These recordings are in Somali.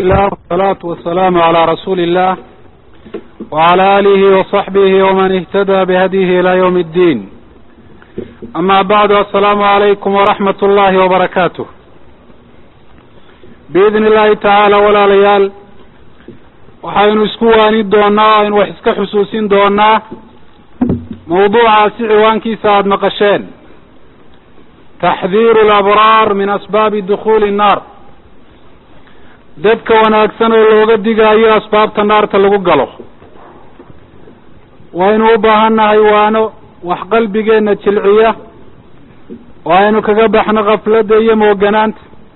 الله والصلاة والسلام على رسول الله وعلى آله وصحبه ومن اهتدى بهديه إلى يوم الدين أما بعد السلام عليكم ورحمة الله وبركاته بإذن الله تعالى walaalayaal waxaynu isku waani doonaa aynu wax iska xusuusin doonaa mawduucaasi ciwaankiisa aada maqasheen taxdiiru alabraar min asbaabi dukhuuli nnaar dadka wanaagsan oo looga digaayo asbaabta naarta lagu galo waynu u baahan nahay waano wax qalbigeenna jilciya oo aynu kaga baxno kafladda iyo mooganaanta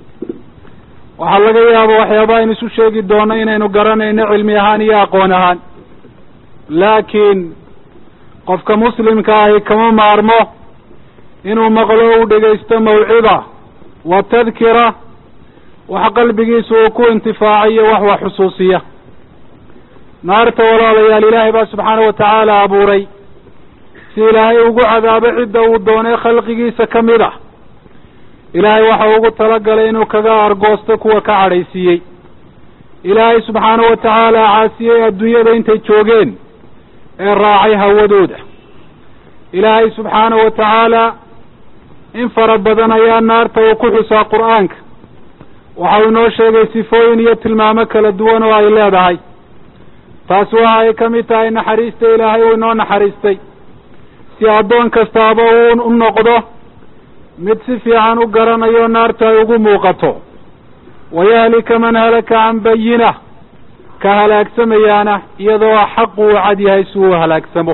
waxaa laga yaaba waxyaaba aynu isu sheegi doono inaynu garanayno cilmi ahaan iyo aqoon ahaan laakiin qofka muslimka ahi kama maarmo inuu maqlo u dhegaysto mawcida wa tadkira wax qalbigiisa uu ku intifaacayo wax wax xusuusiya naarta walaalayaal ilaahay baa subxaana wa tacaala abuuray si ilaahay ugu cadaabo cidda uu doonay khalqigiisa ka mid ah ilaahay waxa ugu talagalay inuu kaga argoosto kuwa ka cadhaysiiyey ilaahay subxaana wa tacaala caasiyey adduunyada intay joogeen ee raacay hawadooda ilaahay subxaana wa tacaala in fara badan ayaa naarta uu ku xusaa qur-aanka waxa uu inoo sheegay sifooyin iyo tilmaamo kala duwan oo ay leedahay taasi waxa ay ka mid tahay naxariista ilaahay uu inoo naxariistay si addoon kastaaba uu u noqdo mid si fiican u garanayo naarta ay ugu muuqato wayahlika man halaka can bayina ka halaagsamayaana iyadoo xaq uu cad yahay si uu halaagsamo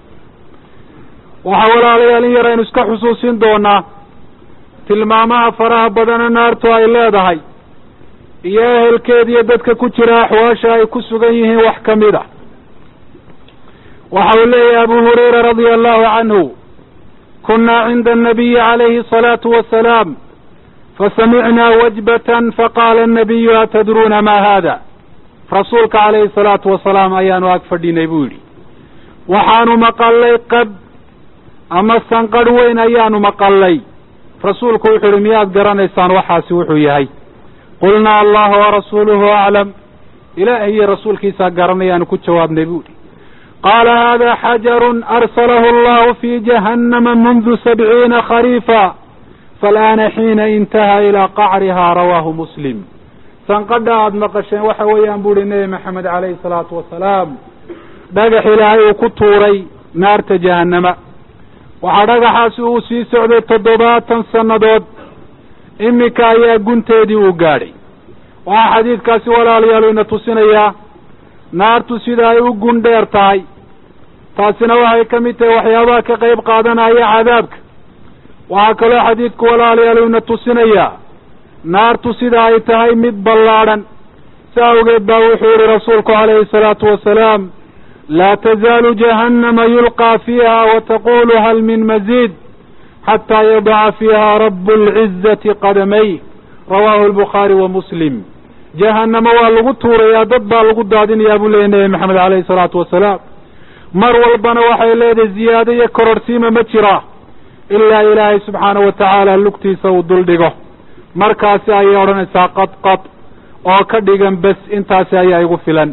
waxaa walaalayaal in yar aynu iska xusuusin doonaa tilmaamaha faraha badana naartu ay leedahay iyo ehelkeeda iyo dadka ku jira axwaasha ay ku sugan yihiin wax ka mid a waxa uu leeyahay abu hurayra radia allahu canhu kuna cinda الnabiyi calayhi الصalaatu wasalaam fasamicnaa wajbatan faqaala الnabiyu atadruuna ma hada rasuulka calayhi الsalaatu wasalaam ayaanu ag fadhinay buu yidhi waxaanu maqalay qad ama sanqadh weyn ayaanu maqalay rasuulku wuxuu yihi miyaad garanaysaan waxaasi wuxuu yahay qulnaa allahu warasuuluhu aclam ilaahay iyo rasuulkiisaa garanayaanu ku jawaabnay buu yihi qaala hada xajarun arsalahu allahu fi jahannama mundu sabciina khariifa faalaana xiina intaha ilaa qacrihaa rawaahu muslim sanqadha aada maqasheen waxa weeyaan bu uhi nebi maxamed calayhi salaatu wasalaam dhagax ilaahay uu ku tuuray naarta jahannama waxaa dhagaxaasi uu sii socday toddobaatan sannadood iminka ayaa gunteedii uu gaadhay waxaa xadiidkaasi walaalayaal ina tusinayaa naartu sida ay u gun dheer tahay taasina waxay ka mid tahay waxyaabaha ka qayb qaadanaya cadaabka waxaa kaloo xadiidku walaalayaal ina tusinayaa naartu sida ay tahay mid ballaadhan si awgeed baa wuxuu yihi rasuulku calayhi salaatu wasalaam laa tazaalu jahannama yulqaa fiiha wataqulu hal min maziid xataa yadaca fiiha rabu lcizati qadamay rawaahu albukhaari wa muslim jahannama waa lagu tuurayaa dad baa lagu daadinayaa buu leeyay nebi maxamed calayhi salaatu wasalaam mar walbana waxay leedahay ziyaado iyo kororhsiima ma jiraa ilaa ilaahay subxaana wa tacaala lugtiisa uu dul dhigo markaasi ayay odhanaysaa qad qad oo ka dhigan bes intaasi ayaa igu filan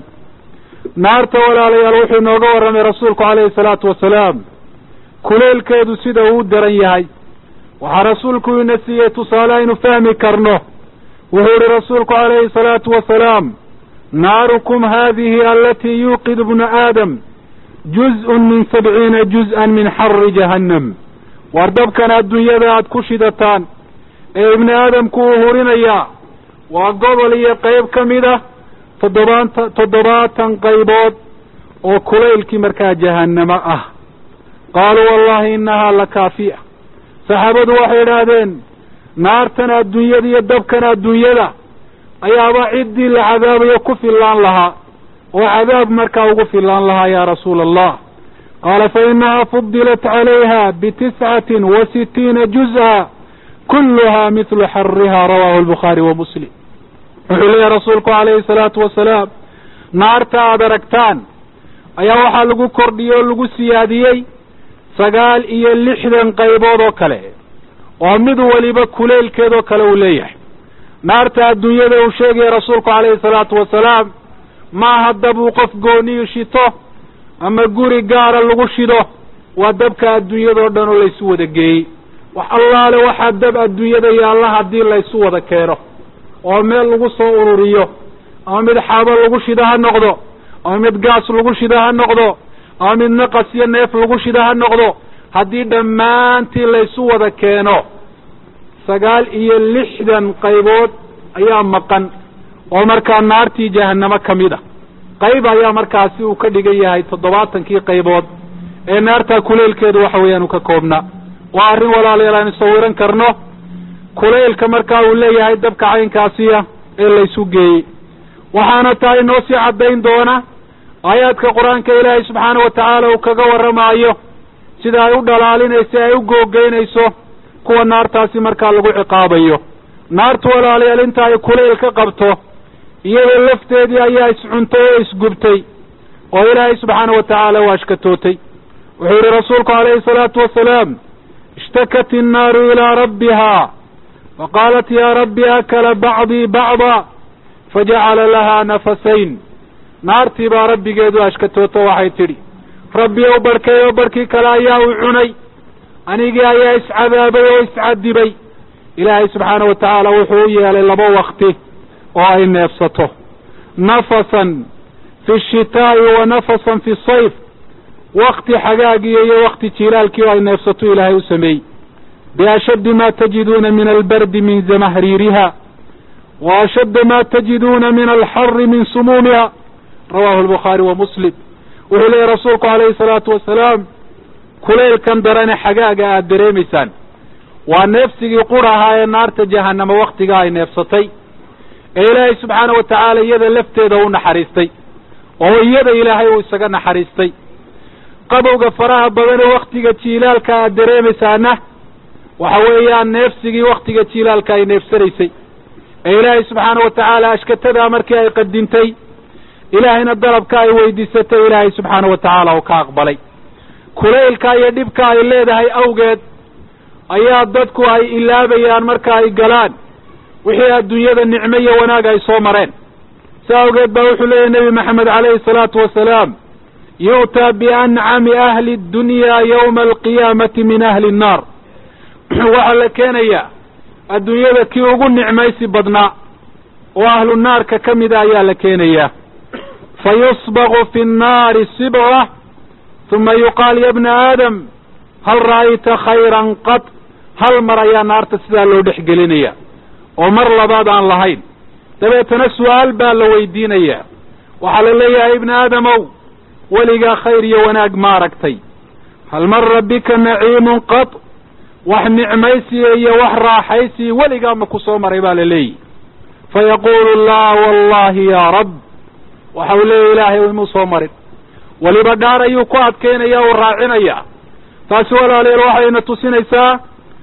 naarta walaalayaal wuxuu inooga warramay rasuulku calayhi salaatu wasalaam kuleelkeedu sida uu daran yahay waxaa rasuulku ina siiyey tusaale aynu fahmi karno wuxuu yihi rasuulku calayhi salaatu wasalaam naarukum hadihi alatii yuuqidu bnu aadam juz-un min sabciina juz-an min xari jahannam war dabkan adduunyada aada ku shidataan ee ibni aadamku uu hurinayaa waa gobol iyo qeyb ka mid ah toddobaanta toddobaatan qaybood oo kulaylkii markaa jahannamo ah qaaluu wallahi innahaa la kaafiya saxaabadu waxay idhaahdeen naartan adduunyada iyo dabkan adduunyada ayaaba ciddii la cadaabayo ku fillaan lahaa oo cadaab markaa ugu fillaan lahaa yaa rasuula allah qaala fa inahaa fudilat calayha bitiscatin wa sitiina juz-a kulluhaa midlu xariha rawaahu albukhaari wa muslim wuxuu leeyahy rasuulku calayhi salaatu wasalaam naarta aada aragtaan ayaa waxaa lagu kordhiyey oo lagu siyaadiyey sagaal iyo lixdan qaybood oo kale oo mid waliba kuleylkeedoo kale uu leeyahay naarta adduunyada uu sheegaya rasuulku calayhi salaatu wasalaam maaha dab uu qof gooniyu shito ama guri gaara lagu shido waa dabka adduunyadao dhan oo laysu wada geeyey wax allaale waxaa dab adduunyada yaalla haddii laysu wada keeno oo meel lagu soo ururiyo ama mid xaabo lagu shida ha noqdo ama mid gaas lagu shida ha noqdo ama mid naqas iyo neef lagu shida ha noqdo haddii dhammaantii laysu wada keeno sagaal iyo lixdan qaybood ayaa maqan oo markaa naartii jahannamo ka mid a qayb ayaa markaasi uu ka dhigan yahay toddobaatankii qaybood ee naartaa kuleylkeedu waxa weeyaan uu ka koobnaa waa arrin walaalayaal aynu sawiran karno kuleylka markaa uu leeyahay dabka caynkaasiya ee laysu geeyey waxaana tahay noo sii caddayn doona aayaadka qur-aanka ilaahay subxaana wa tacaala uu kaga warramaayo sida ay u dhalaalinayso ay u googeynayso kuwa naartaasi markaa lagu ciqaabayo naartu walaalayaal inta ay kuleyl ka qabto iyadoo lafteedii ayaa iscuntay oo isgubtay oo ilaahay subxaana wa tacaala waa ashkatootay wuxuu yihi rasuulku calayhi salaatu wasalaam ishtakat innaaru ilaa rabbiha faqaalat yaa rabbi akala bacdii bacda fajacala lahaa nafasayn naartii baa rabbigeedu ashkatooto waxay tidhi rabbi ow barhkay oo barhkii kale ayaa u cunay anigii ayaa iscadaabay oo iscadibay ilaahay subxaana wa tacaala wuxuu u yeelay laba wakti oo ay neefsato nafasan fi shitaa'i wa nafasan fi sayf wakti xagaagiyo iyo wakti jiilaalkii oo ay neefsato ilaahay u sameeyey biashaddi ma tajiduuna min albardi min zamahriiriha wa ashadda ma tajiduuna min alxari min sumuumiha rawahu albukhaari wa muslim wuxuu leeyahy rasuulku calayhi salaatu wasalaam kuleylkan darane xagaaga aada dareemaysaan waa neefsigii qur ahaa ee naarta jahannama waktiga ay neefsatay ee ilaahay subxaana wa tacaala iyada lafteeda u naxariistay oo iyada ilaahay uu isaga naxariistay qabowga faraha badan ee waktiga jiilaalka aad dareemaysaana waxa weeyaan neefsigii waktiga jiilaalka ay neefsanaysay ee ilaahay subxaana wa tacaala ashkatadaa markii ay qadintay ilaahayna dalabka ay weydiisatay ilaahay subxaana wa tacaala oo ka aqbalay kulaylka iyo dhibka ay leedahay awgeed ayaa dadku ay ilaabayaan marka ay galaan wixii adduunyada nicmo iyo wanaag ay soo mareen si awgeed baa wuxuu leeyahy nebi maxamed calayhi salaatu wasalaam yu'taa biancami ahli dunya yawma alqiyaamati min ahli nnaar waxaa la keenayaa adduunyada kii ugu nicmaysi badnaa oo ahlu naarka ka mida ayaa la keenayaa fa yusbaqu fi nnaari sibqa uma yuqaal ya bna aadam hal ra'ayta khayran qad hal mar ayaa naarta sidaa loo dhex gelinaya oo mar labaad aan lahayn dabeetana su-aal baa la weydiinayaa waxaa la leeyahay ibni aadamow weligaa khayr iyo wanaag ma aragtay hal mara bika naciimun qad wax nicmaysiya iyo wax raaxaysiya weligaa ma ku soo maray baa la leeyihi fayaqulu laa wallahi ya rab waxa uu leeyahy ilaahay imuu soo marin weliba dhaar ayuu ku adkaynaya uu raacinayaa taasi walaalayaal waxayna tusinaysaa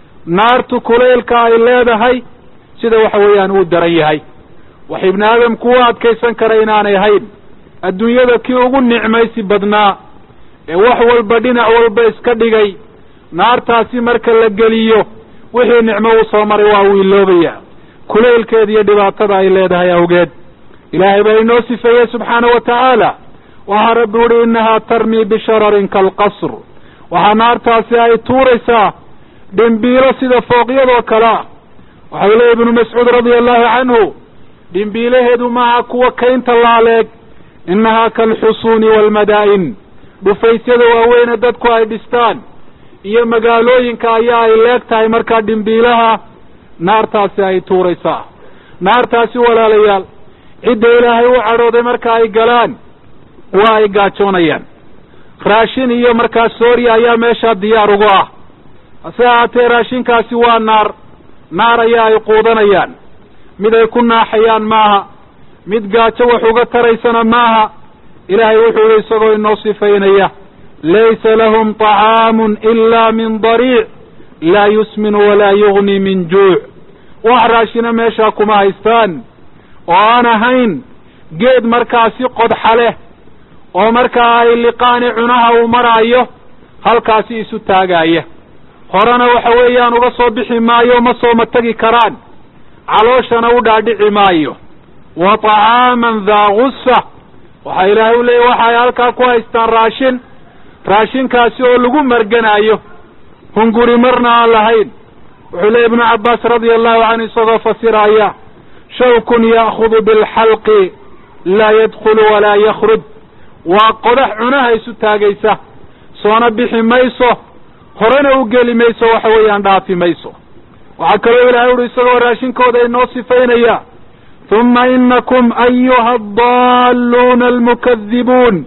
naartu kuleylka ay leedahay sida waxa weeyaan uu daran yahay wax ibni aadamku u adkaysan kara inaanay hayn adduunyada kii ugu nicmaysi badnaa ee wax walba dhinac walba iska dhigay naartaasi marka la geliyo wixii nicmo uu soo maray waa uu iloobayaa kuleylkeeda iyo dhibaatada ay leedahay awgeed ilaahay baa inoo sifeeyey subxaana wa tacaala waxaa rabbi uhi innahaa tarmii bishararin kaalqasr waxaa naartaasi ay tuuraysaa dhimbiilo sida fooqyadoo kale ah waxau leeyahy ibnu mascuud radia allahu canhu dhimbiilaheedu maaha kuwa kaynta laaleeg innahaa kaalxusuuni waalmadaa'in dhufaysyada waaweyne dadku ay dhistaan iyo magaalooyinka ayaa ay leeg tahay markaa dhimbiilaha naartaasi ay tuuraysaa naartaasi walaalayaal cidda ilaahay u cadhooday marka ay galaan waa ay gaajoonayaan raashin iyo markaa sooriya ayaa meeshaa diyaar ugu ah hase ahaatee raashinkaasi waa naar naar ayaa ay quudanayaan mid ay ku naaxayaan maaha mid gaajo wax uga taraysana maaha ilaahay wuxuu yihi isagoo inoo sifaynaya laysa lahum طacaamun ila min dariic laa yusminu walaa yugni min juuc wax raashina meeshaa kuma haystaan oo aan ahayn geed markaasi qodxa leh oo markaa ay liqaani cunaha uu maraayo halkaasi isu taagaaya horena waxa weeyaan uga soo bixi maayo ma sooma tegi karaan calooshana u dhaadhici maayo wa طacaaman daa gusa waxaa ilaahay u leeyay waxay halkaa ku haystaan raashin raashinkaasi oo lagu marganaayo hunguri marna aan lahayn wuxuu leeyay ibnu cabbaas radia allahu canhu isagoo fasiraya shawkun ya'khudu bilxalqi laa yadkhulu walaa yakruj waa qodax cunaha isu taagaysa soona bixi mayso horena u geli mayso waxa weeyaan dhaafi mayso waxaa kaloo ilahay uhi isagoo raashinkooda inoo sifaynaya huma inakum ayuha adalluuna almukadibuun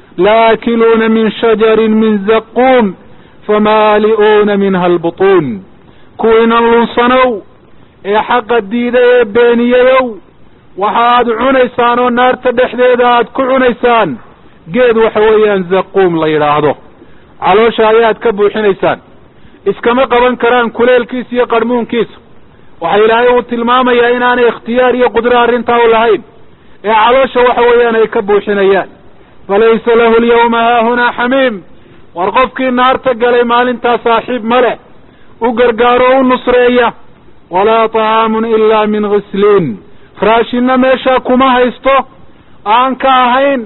laakiluuna min shajarin min zaquum famaali'uuna minha albutuun kuwiinan lunsanow ee xaqa diiday ee beeniyayow waxa aad cunaysaan oo naarta dhexdeeda aad ku cunaysaan geed waxa weeyaan zaquum la yidhaahdo caloosha ayaad ka buuxinaysaan iskama qaban karaan kuleelkiisa iyo qarmuunkiisa waxa ilaahay uu tilmaamayaa inaanay ikhtiyaar iyo qudro arrintaa u lahayn ee caloosha waxa weeyaan ay ka buuxinayaan falaysa lahu alyawma haahunaa xamiim war qofkii naarta galay maalintaa saaxiib ma leh u gargaaro u nusreeya walaa طacaamun ilaa min ghisliin raashinna meeshaa kuma haysto aan ka ahayn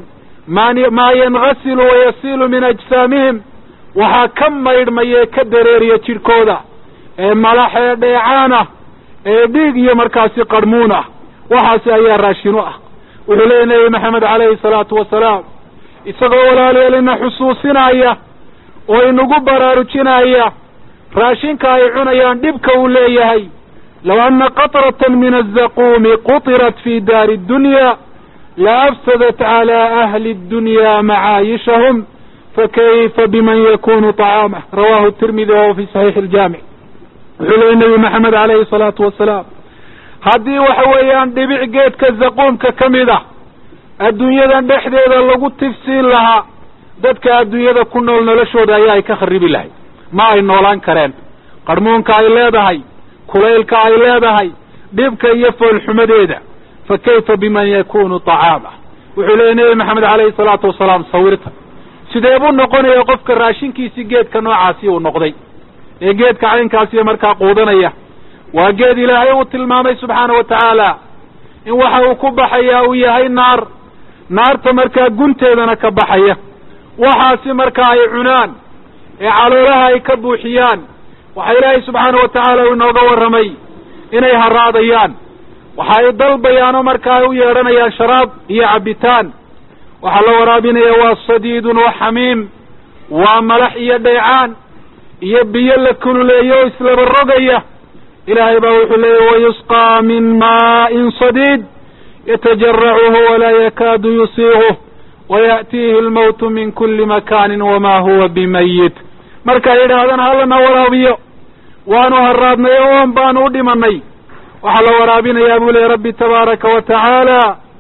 maa yanghasilu wayasiilu min ajsaamihim waxaa ka maydhmaya ka dareeriya jidhkooda ee malax ee dheecaan ah ee dhiig iyo markaasi qarhmuun ah waxaasi ayaa raashin u ah wuxuu leeyay nebi maxamed calayhi salaatu wasalaam isagoo walaalyeelina xusuusinaya oo inagu baraarujinaya raashinka ay cunayaan dhibka uu leeyahay low anna qatratan min azaquumi qutirat fi daari addunya la afsadat cala ahli addunya macaayishahum fakayfa biman yakunu طacaamah rawahu tirmidi wahuwa fi saxiixi aljaamic wuxuu leeyay nebi maxamed calayhi salaatu wasalaam haddii waxa weeyaan dhibic geedka zaquumka ka mid ah adduunyadan dhexdeeda lagu tifsiin lahaa dadka adduunyada ku nool noloshooda ayaa ay ka kharibi lahayd ma ay noolaan kareen qarmuunka ay leedahay kulaylka ay leedahay dhibka iyo foolxumadeeda fa kayfa biman yakunu طacaama wuxuu leeyay nebi maxamed calayhi salaatu wasalaam sawirta sidee buu noqonaya qofka raashinkiisii geedka noocaasi uu noqday ee geedka caynkaasiyo markaa quudanaya waa geed ilaahay uu tilmaamay subxaana wa tacaala in waxa uu ku baxayaa uu yahay naar naarta markaa gunteedana ka baxaya waxaasi markaa ay cunaan ee caloolaha ay ka buuxiyaan waxaa ilaahay subxaana wa tacaala uu inooga warramay inay haraadayaan waxa ay dalbayaanoo markaa ay u yeedhanayaan sharaab iyo cabbitaan waxaa la waraabinaya waa sadiidun wa xamiim waa malax iyo dhaycaan iyo biyo la kululeeyo o islaba rogaya ilaahay baa wuxuu leeyay wayusqaa min maa'in sadiid yatajaracuhu walaa yakaadu yusiiquh waya'tiihi almawtu min kuli makaanin wamaa huwa bimayit markay yidhaahdaan hallana waraabiyo waanu haraadnay o oon baanu u dhimanay waxaa la waraabinayaa buu leeyay rabbi tabaaraka wa tacaala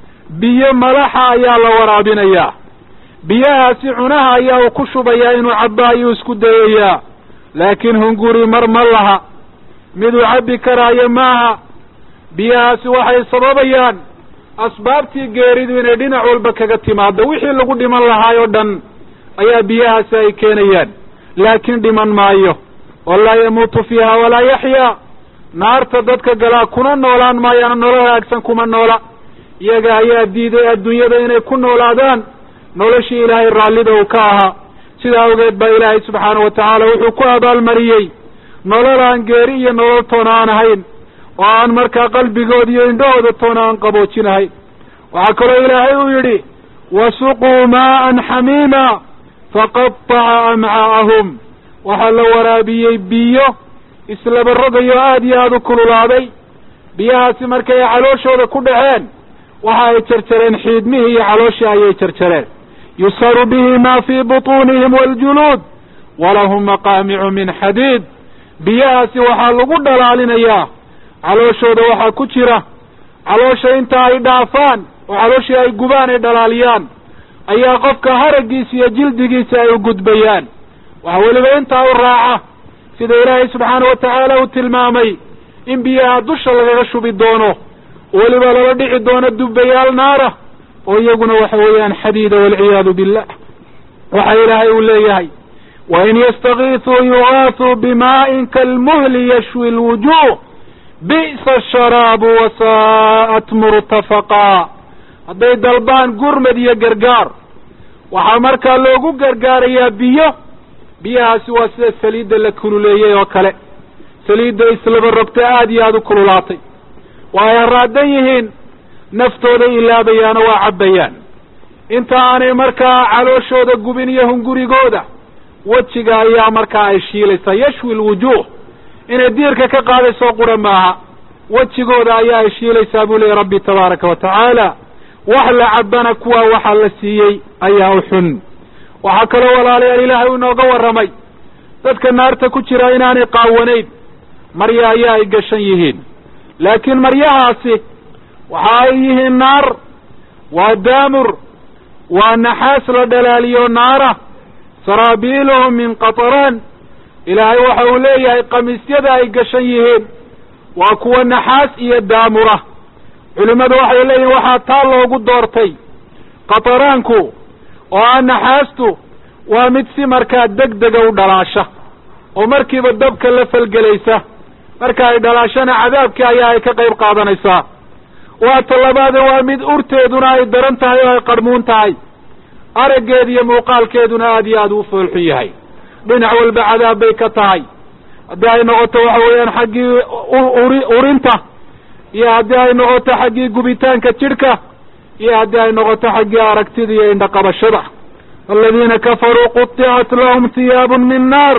biyo malaxa ayaa la waraabinayaa biyahaasi cunaha ayaa uu ku shubayaa inuu cabba ayuu isku dayayaa laakiin hunguri mar ma laha miduu cabbi karaayo maaha biyahaasi waxay sababayaan asbaabtii geeridu inay dhinac walba kaga timaado wixii lagu dhiman lahaay oo dhan ayaa biyahaasi ay keenayaan laakiin dhiman maayo oo laa yamuutu fiiha walaa yaxyaa naarta dadka galaa kuna noolaan maayaana nolol hagaagsan kuma noola iyaga ayaa diiday adduunyada inay ku noolaadaan noloshii ilaahay raallida uu ka ahaa sidaa awgeed baa ilaahay subxaana wa tacaala wuxuu ku abaalmariyey nolol aan geeri iyo nolol toona aan ahayn oo aan markaa qalbigooda iyo indhahooda toona aan qaboojinahayn waxaa kaloo ilaahay uu yidhi wasuquu maa'an xamiima faqataca amcaa'ahum waxaa la waraabiyey biyo islaba rogayo aada iyo aada u kululaaday biyahaasi markay ay calooshooda ku dhaceen waxa ay jarjareen xiidmihii iyo calooshii ayay jarjareen yusaru bihi ma fii butuunihim waljuluud walahum maqaamicu min xadiid biyahaasi waxaa lagu dhalaalinayaa calooshooda waxaa ku jira caloosha inta ay dhaafaan oo calooshii ay gubaan ay dhalaaliyaan ayaa qofka haraggiisa iyo jildigiisa ay u gudbayaan waxaa weliba intaa u raaca sida ilaahay subxaana wa tacaala uu tilmaamay in biyaha dusha lagaga shubi doono weliba lala dhici doono dubbayaal naara oo iyaguna waxa weeyaan xadiida walciyaadu billah waxa ilaahay uu leeyahay wain yastakiisuu yugaasuu bimaa'in kalmuhli yashwi lwujuh bi'sa asharaabu wasaa'at murtafaqaa hadday dalbaan gurmad iyo gargaar waxaa markaa loogu gargaarayaa biyo biyahaasi waa sida saliidda la kululeeyey oo kale saliidda islaba rogta aada iyo aada u kululaatay waa ay haraadan yihiin naftooda ilaabayaano waa cabbayaan inta aanay markaa calooshooda gubin iyo hungurigooda wejiga ayaa markaa ay shiilaysaa yashwi lwujuuh inay diirka ka qaadayso qura maaha wejigooda ayaa ay shiilaysaa buu leeyay rabbi tabaaraka wa tacaala wax la cabana kuwaa waxaa la siiyey ayaa u xun waxaa kaloo walaalayaal ilaahay u inooga warramay dadka naarta ku jira inaanay qaawanayn marya ayaa ay gashan yihiin laakiin maryahaasi waxa ay yihiin naar waa daamur waa naxaas la dhalaaliyo naara saraabiiluhum min qataraan ilaahay waxa uu leeyahay qamiisyada ay gashan yihiin waa kuwa naxaas iyo daamura culimmadu waxay leeyihin waxaa taa loogu doortay qataraanku oo ah naxaastu waa mid si markaa deg dega u dhalaasha oo markiiba dabka la falgelaysa marka ay dhalaashana cadaabkii ayaa ay ka qayb qaadanaysaa waa talabaade waa mid urteeduna ay daran tahay oo ay qarmuun tahay araggeed iyo muuqaalkeeduna aada iyo aada u foolxun yahay dhinac walba cadaab bay ka tahay haddii ay noqoto waxa weeyaan xaggii uri urinta iyo haddii ay noqoto xaggii gubitaanka jidhka iyo haddii ay noqoto xaggii aragtida iyo indhaqabashada aladiina kafaruu quطicat lahum hiyaabun min naar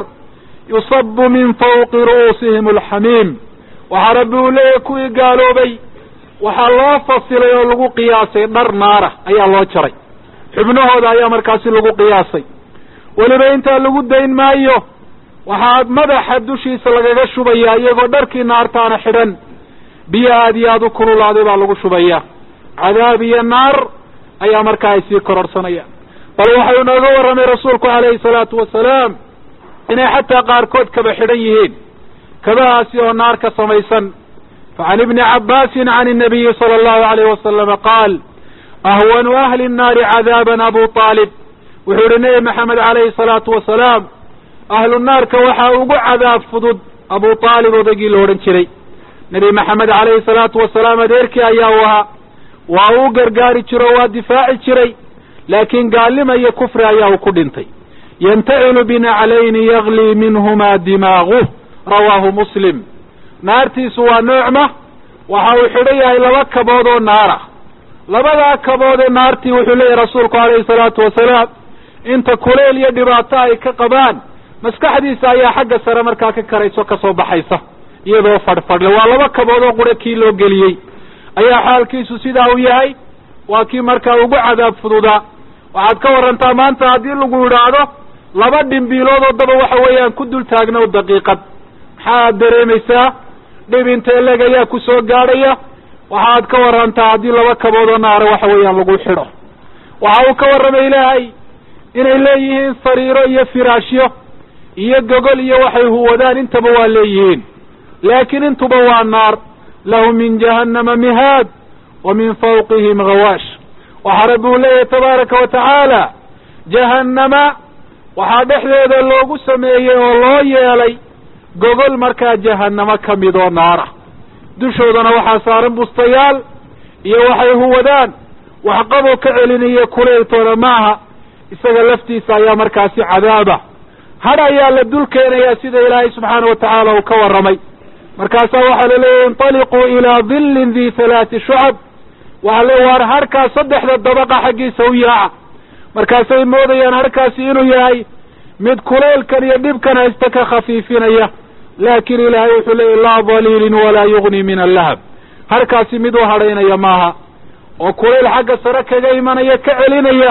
yusabu min fawqi ru'uusihim alxamiim waxaa rabbi uu leeyahay kuwii gaaloobay waxaa loo fasilay oo lagu qiyaasay dhar naara ayaa loo jaray xubnahooda ayaa markaasi lagu qiyaasay weliba intaa lagu dayn maayo waxaa madaxa dushiisa lagaga shubayaa iyagoo dharkii naartaana xidhan biyo aada iyo aada u kululaaday baa lagu shubayaa cadaab iyo naar ayaa markaa ay sii kororsanayaan bal waxau inooga warramay rasuulku calayhi salaatu wasalaam inay xataa qaarkood kaba xidhan yihiin kabahaasi oo naar ka samaysan facan ibni cabbaasin can innabiyi sala allahu alayh wasalama qaal ahwanu ahli nnaari cadaaban abu aalib wuxuu yihi nebi maxamed calayhi salaatu wasalaam ahlu naarka waxaa ugu cadaab fudud abu aalib odaygii la odhan jiray nebi maxamed calayhi salaatu wasalaam adeerkii ayaa u ahaa waa uu gargaari jiro waa difaaci jiray laakiin gaalima iyo kufri ayaa uu ku dhintay yantacilu binaclayni yaglii minhumaa dimaaguh rawaahu muslim naartiisu waa noocma waxa uu xidhan yahay laba kabood oo naara labadaa kabood ee naartii wuxuu leeyahy rasuulku calayhi salaatu wasalaam inta kuleel iyo dhibaato ay ka qabaan maskaxdiisa ayaa xagga sare markaa ka karayso kasoo baxaysa iyadoo fadhfadhle waa laba kabood oo qura kii loo geliyey ayaa xaalkiisu sidaa u yahay waa kii markaa ugu cadaab fududaa waxaad ka warantaa maanta haddii lagu idhaahdo laba dhimbiilood oo daba waxa weeyaan ku dul taagnow daqiiqad maxaad dareemaysaa dhib intee leg ayaa ku soo gaadhaya waxaad ka warantaa haddii laba kabood oo naara waxa weeyaan lagu xidho waxa uu ka warramay ilaahay inay leeyihiin sariiro iyo firaashyo iyo gogol iyo waxay huwadaan intaba waa leeyihiin laakiin intuba waa naar lahum min jahannama mihaad wa min fawqihim gawaash waxaa rabbi uu leeyahay tabaaraka wa tacaala jahannama waxaa dhexdeeda loogu sameeyey oo loo yeelay gogol markaa jahannamo ka mid oo naara dushoodana waxaa saaran bustayaal iyo waxay huwadaan waxqaboo ka celinayo kuleyltooda maaha isaga laftiisa ayaa markaasi cadaaba hadh ayaa la dul keenayaa sida ilaahay subxaana wa tacaala uu ka warramay markaasaa waxaa la leeyahy intaliquu ilaa dillin di halaati shucab waxaa le waar harhkaas saddexda dabaqa xaggiisa u yaaca markaasay moodayaan harhkaasi inuu yahay mid kuleylkan iyo dhibkan haysta ka khafiifinaya laakiin ilaahay wuxuu leeyahy laa daliilin walaa yugni min allahab harkaasi mid u hadhaynaya maaha oo kulayl xagga sare kaga imanaya ka celinaya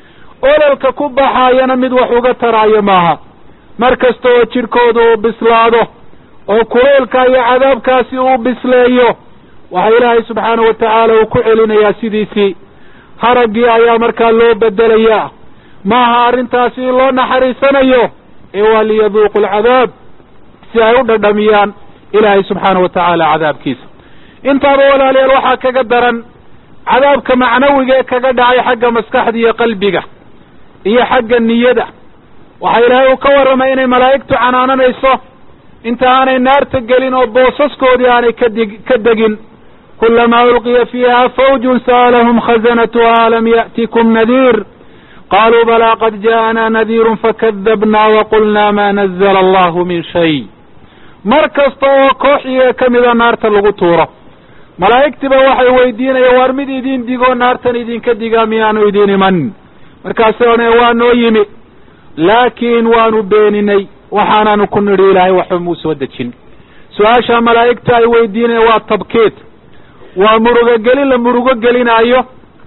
ololka ku baxaayana mid wax uga taraayo maaha mar kasta oo jidhkooda uu bislaado oo kulaylka iyo cadaabkaasi uu bisleeyo waxaa ilaahay subxaana wa tacaala uu ku celinayaa sidiisii haraggii ayaa markaa loo bedelayaa maaha arrintaasi in loo naxariisanayo ee waa liyaduuqu alcadaab si ay u dhadhamiyaan ilaahay subxaana wa tacaala cadaabkiisa intaaba walaalayaal waxaa kaga daran cadaabka macnawiga ee kaga dhacay xagga maskaxda iyo qalbiga iyo xagga niyada waxaa ilaahay uu ka warramay inay malaa'igtu canaananayso inta aanay naarta gelin oo boosaskoodii aanay kadeg ka degin kulamaa ulqiya fiiha fawjun sa'alahum khazanatuha alam ya'tikum nadiir qaluu balaa qad ja'anaa nadiirun fakadabnaa waqulnaa ma nazla allahu min shay mar kasta oo koox iyaga ka mida naarta lagu tuuro malaa'igtiba waxay weydiinayaan waar mid idin digoo naartan idinka digaa miyaanu idin iman markaasay odhanaya waa noo yimi laakiin waanu beeninay waxaanaanu ku nidhi ilaahay waxba muu soo dejin su-aasha malaa'igta ay weydiinayaan waa tabkiid waa murugogelin la murugo gelinaayo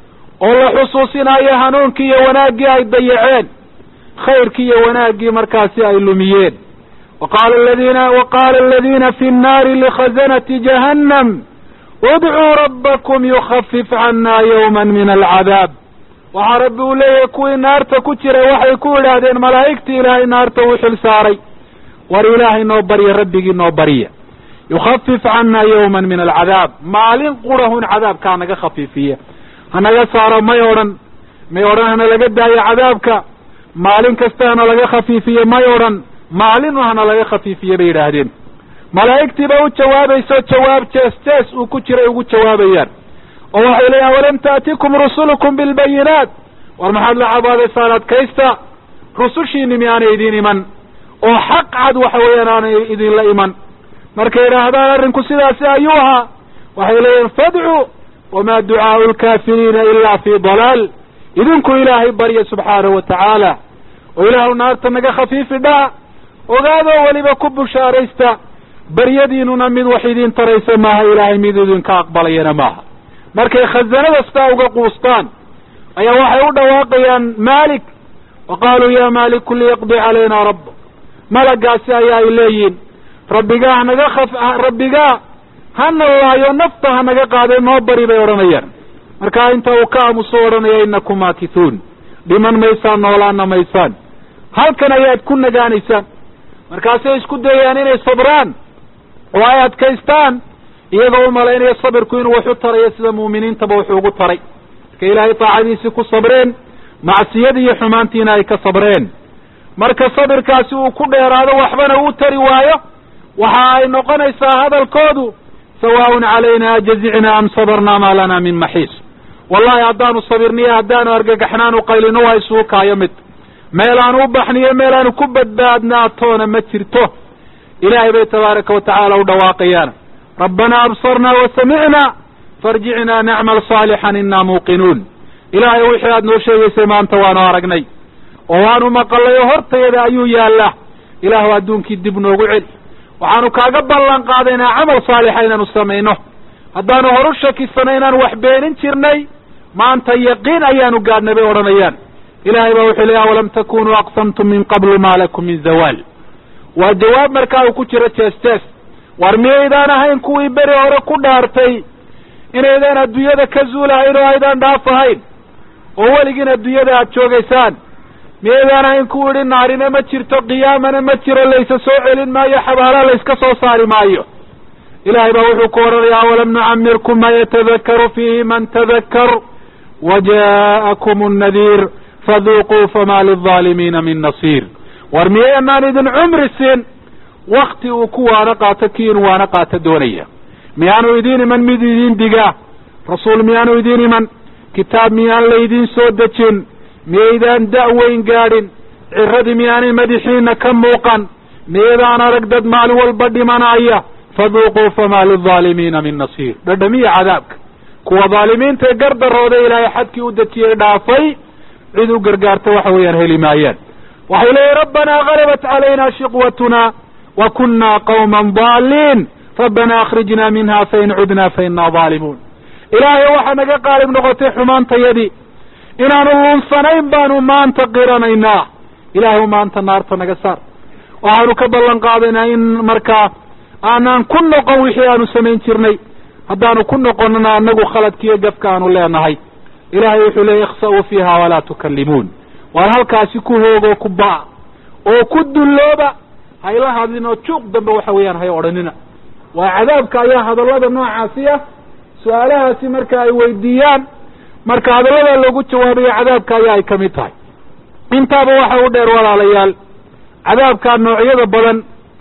oo la xusuusinayo hanuunkii iyo wanaaggii ay dayaceen khayrkii iyo wanaaggii markaasi ay lumiyeen waqaala aladiina waqaala aladiina fi nnaari likhazanati jahannam udcuu rabbakum yukhafif cannaa yawma min alcadaab waxaa rabbi uu leeyahay kuwii naarta ku jiray waxay ku idhaahdeen malaa'igtii ilaahay naarta uu xil saaray war ilaahay noo barya rabbigii noo barya yukhafif cannaa yawman min alcadaab maalin qurahun cadaabka hanaga khafiifiya hanaga saaro may odhan may odhan hana laga daayo cadaabka maalin kasta hana laga khafiifiye may odhan maalin hana laga khafiifiye bay yidhaahdeen malaa'igtii ba u jawaabayso jawaab jees jees uu ku jiray ugu jawaabayaan oo waxay leeyahan walam taatikum rusulukum bilbayinaat war maxaad la cabaadaysaan adkaysta rusushiini miyaanay idin iman oo xaq cad waxa weeyaan aanay idinla iman markay yidhaahdaan arrinku sidaasi ayuu ahaa waxay leeyihin fadcuu wamaa ducaau lkaafiriina ilaa fii dalaal idinku ilaahay barya subxaanahu wa tacaala oo ilaahu naarta naga khafiifi dhaa ogaadoo weliba ku bushaaraysta baryadiinuna mid wax idiin taraysa maaha ilaahay mid idinka aqbalayana maaha markay khazanada sitaa uga quustaan ayaa waxay u dhawaaqayaan maalik wa qaaluu ya maaliku liyaqdi calayna rabbak malagaasi ayaa ay leeyihin rabbigaa hanaga khaf rabbigaa hana laayo nafta hanaga qaadee noo bari bay odhanayaan markaa inta uu ka aamuso odhanaya inakum maakithuun dhiman maysaan noolaana maysaan halkan ayaad ku nagaanaysaan markaasay isku dayayaan inay sabraan oo ay adkaystaan iyagoo u malaynaya sabirku inuu wax u tarayo sida mu'miniintaba wuxuu ugu taray marka ilaahay taacadiisii ku sabreen macsiyadii iyo xumaantiina ay ka sabreen marka sabirkaasi uu ku dheeraado waxbana uu tari waayo waxa ay noqonaysaa hadalkoodu sawaaun calayna ajazicna am sabarnaa maa lana min maxiis wallahi haddaanu sabirniyo haddaanu argagaxnaanu qaylino waa isugu kaayo mid meelaanu u baxniyo meelaanu ku badbaadnaatoona ma jirto ilaahay bay tabaaraka wa tacaala u dhawaaqayaan rabbanaa absarnaa wa samicnaa farjicnaa nacmal saalixan inaa muuqinuun ilaahay wixii aad noo sheegaysay maanta waanu aragnay oo waanu maqalay oo hortayada ayuu yaallaa ilaahu adduunkii dib noogu celi waxaanu kaaga ballan qaadaynaa camal saalixa inaanu samayno haddaanu horu shakisano inaanu wax beenin jirnay maanta yaqiin ayaanu gaadhnay bay odhanayaan ilaahay baa wuxuu leeya awalam takunuu aqsamtum min qablu maa lakum min zawaal waa jawaab markaa uu ku jiro jees jees war miyaydaan ahayn kuwii beri hore ku dhaartay inaydaan adduunyada ka zuulahayn oo aydaan dhaaf ahayn oo weligiin adduunyada aad joogaysaan miyaydaan ahayn ku idhi naarina ma jirto qiyaamana ma jiro laysa soo celin maayo xabaala layska soo saari maayo ilaahay baa wuxuu ku odhanayaa awalam nucamirkum ma yatadakaru fiihi man tadakkar wa ja'akum annadiir faduuquu fama lilظaalimiina min nasiir war miyaynaan idin cumri siin wakti uu ku waano qaato kii inu waano qaato doonaya miyaanu idiin iman mid idiin digaa rasuul miyaanu idiin iman kitaab miyaan laydiin soo dejin miyaydaan da'weyn gaadhin ciradii miyaanay madaxiina ka muuqan miyaydaan arag dad maalin walba dhimanaya faduuquu famaa lilظaalimiina min nasiir dhadhamiya cadaabka kuwa dhaalimiinta ee gardarooda ilaahay xadkii u dejiyey dhaafay cid u gargaarta waxa weeyaan heli maayaan waxay leeyihin rabbanaa galabat calayna shiqwatuna wa kunna qawman daaliin rabbana akhrijna minha fain cudna fainaa daalimuun ilaahay waxaa naga qaalib noqotay xumaantayadii inaanu luunsanayn baanu maanta qiranaynaa ilaahay maanta naarta naga saar waxaanu ka ballan qaadaynaa in markaa aanaan ku noqon wixii aanu samayn jirnay haddaanu ku noqonana anagu khaladkiiyo gafka aanu leenahay ilaahay wuxuu leeyay ikhsa'uu fiiha walaa tukallimuun waar halkaasi ku hoogoo ku ba'a oo ku dullooba hayla hadlin oo juuq dambe waxa weeyaan hay odhanina waa cadaabka ayaa hadallada noocaasi ah su-aalahaasi marka ay weydiiyaan marka hadallada loogu jawaabayo cadaabka ayaa ay ka mid tahay intaaba waxa u dheer walaalayaal cadaabkaa noocyada badan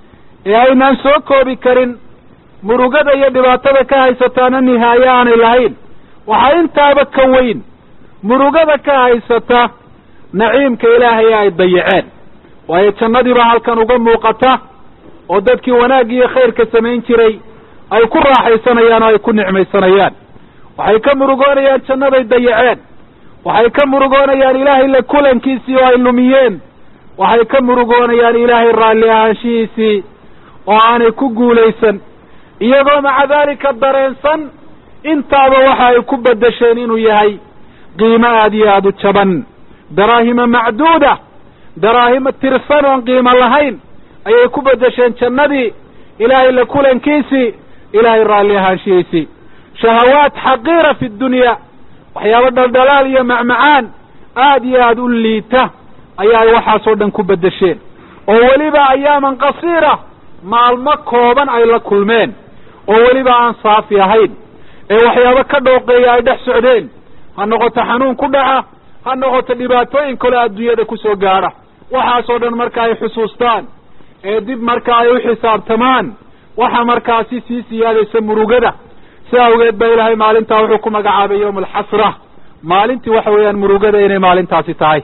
ee aynaan soo koobi karin murugada iyo dhibaatada ka haysataana nihaaye aanay lahayn waxaa intaaba ka weyn murugada ka haysata naciimka ilaahay ay dayaceen waayo jannadii baa halkan uga muuqata oo dadkii wanaagga iyo khayrka samayn jiray ay ku raaxaysanayaan oo ay ku nicmaysanayaan waxay ka murugoonayaan jannaday dayaceen waxay ka murugoonayaan ilaahay la kulankiisii oo ay lumiyeen waxay ka murugoonayaan ilaahay raalli ahaanshihiisii oo aanay ku guulaysan iyagoo maca daalika dareensan intaaba waxa ay ku beddesheen inuu yahay qiimo aada iyo aada u jaban daraahima macduuda daraahima tirsan oon qiimo lahayn ayay ku beddesheen jannadii ilaahay la kulankiisii ilaahay raalli ahaanshihiisii shahawaat xaqiira fi dunya waxyaabo dhaldhalaal iyo macmacaan aada iyo aada u liita ayaa ay waxaasoo dhan ku beddesheen oo weliba ayaaman qasiira maalmo kooban ay la kulmeen oo weliba aan saafi ahayn ee waxyaabo ka dhooqeeya ay dhex socdeen ha noqoto xanuun ku dhaca ha noqoto dhibaatooyin kale adduunyada kusoo gaadha waxaasoo dhan marka ay xusuustaan ee dib marka ay u xisaabtamaan waxa markaasi sii siyaadaysa murugada si awgeed ba ilaahay maalintaa wuxuu ku magacaabay yawma alxasra maalintii waxa weeyaan murugada inay maalintaasi tahay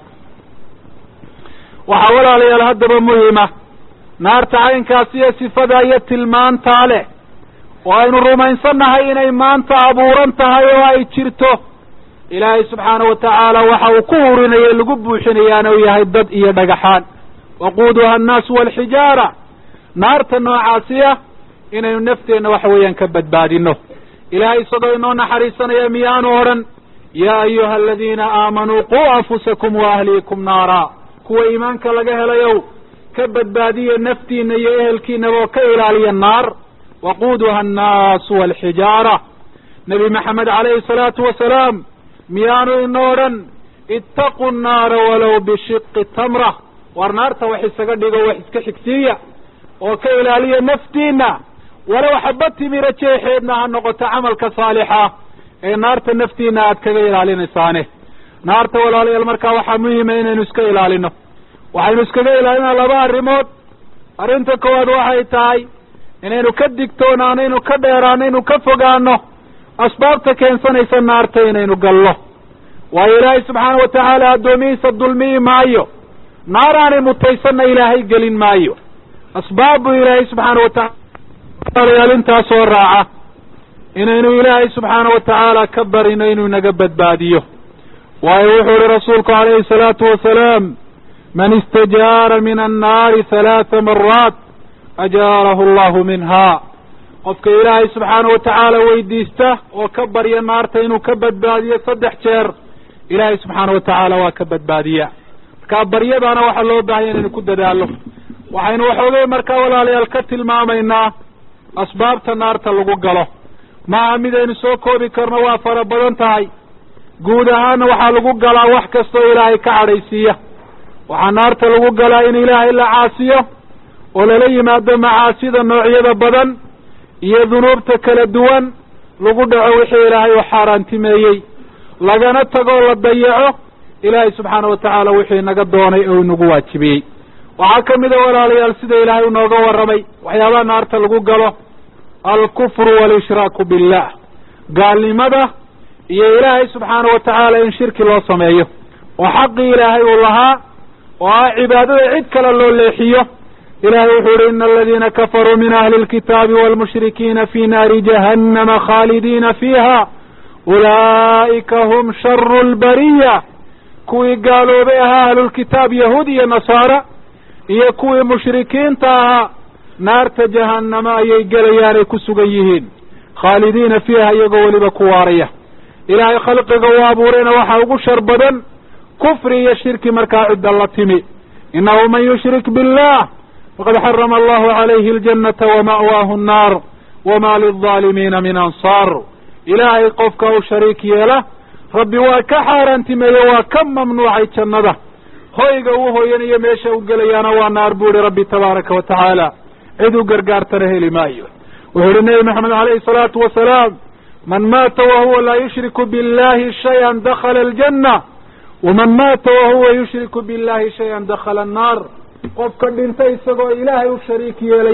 waxaa walaalayaal haddaba muhima naarta caynkaasi iyo sifadaa iyo tilmaantaa leh oo aynu rumaysannahay inay maanta abuuran tahay oo ay jirto ilaahay subxaana wa tacaala waxa uu ku hurinaya lagu buuxinayaana uu yahay dad iyo dhagaxaan waquuduha annaasu waalxijaara naarta noocaasiya inaynu nafteenna waxa weeyaan ka badbaadino ilaahay isagoo inoo naxariisanaya miyaanu odhan yaa ayuha aladiina aamanuu quu anfusakum wa ahliikum naara kuwa iimaanka laga helayow ka badbaadiya naftiina iyo ehelkiinaba oo ka ilaaliya naar waquuduha annaasu waalxijaara nebi maxamed calayhi salaatu wasalaam miyaanu ino odhan ittaqu nnaara walow bishiqi tamra war naarta wax isaga dhigo wax iska xigsiiya oo ka ilaaliya naftiina walow xaba timira jeexeedna ha noqoto camalka saalixa ee naarta naftiina aad kaga ilaalinaysaane naarta walaalayaal markaa waxaa muhima inaynu iska ilaalino waxaynu iskaga ilaalinaa laba arrimood arrinta koowaad waxay tahay inaynu ka digtoonaano inu ka dheeraano inu ka fogaano asbaabta keensanaysa naarta inaynu gallo waayo ilaahay subxaana wa tacaala addoomihiisa dulmiyi maayo naar aanay mutaysanna ilaahay gelin maayo asbaab buu ilaahay subxaana wa taala intaasoo raaca inaynu ilaahay subxaana wa tacaala ka barino inuu naga badbaadiyo waayo wuxuu ihi rasuulku calayhi salaatu wasalaam man istajaara min annaari halaata maraat ajaarahu allahu minha qofka ilaahay subxaana wa tacaala weydiista oo ka barya naarta inuu ka badbaadiyo saddex jeer ilaahay subxaana wa tacaala waa ka badbaadiya markaa baryadaana waxaa loo baahanya inaynu ku dadaalo waxaynu waxoogay markaa walaalayaal ka tilmaamaynaa asbaabta naarta lagu galo maaha midaynu soo koobi karno waa fara badan tahay guud ahaanna waxaa lagu galaa wax kastoo ilaahay ka cadhaysiiya waxaa naarta lagu galaa in ilaahay la caasiyo oo lala yimaado macaasida noocyada badan iyo dunuubta kala duwan lagu dhaco wixii ilaahay u xaaraantimeeyey lagana tagoo la dayaco ilaahay subxaana wa tacaala wixii naga doonay oo inagu waajibiyey waxaa ka mid a walaalayaal sida ilaahay unooga warramay waxyaabaha naarta lagu galo alkufru walishraaku billah gaalnimada iyo ilaahay subxaana wa tacaala in shirki loo sameeyo oo xaqii ilaahay uu lahaa oo ah cibaadada cid kale loo leexiyo ilahay wuxuu yihi ina aladiina kafaruu min ahli lkitaabi waalmushrikiina fi naari jahannama khaalidiina fiiha ulaa'ika hum sharu lbariya kuwii gaaloobay ahaa ahlulkitaab yahuud iyo nasaara iyo kuwii mushrikiinta ahaa naarta jahannama ayay gelayaan ay ku sugan yihiin khaalidiina fiiha iyagoo weliba ku waaraya ilaahay khalqiga uu abuurayna waxaa ugu shar badan kufri iyo shirki markaa cidda la timi innahu man yushrik billah faqad xarama allahu calayhi aljannata wama'waahu annaar wama lilظaalimiina min ansaar ilaahay qofka u shariik yeela rabbi waa ka xaaraantimeeye waa ka mamnuucay jannada hoyga uu hoyanayo meesha u gelayaana waa naar buu ihi rabbi tabaaraka wa tacaala cid u gargaartana heli maayo wuxuu ihi nebi maxamed calayhi salaatu wasalaam man maata wahuwa laa yushriku billahi shay-an dakhala aljanna waman maata wahuwa yushriku billahi shay-an dakhala annaar qofka dhinta isagoo ilaahay u shariik yeelaya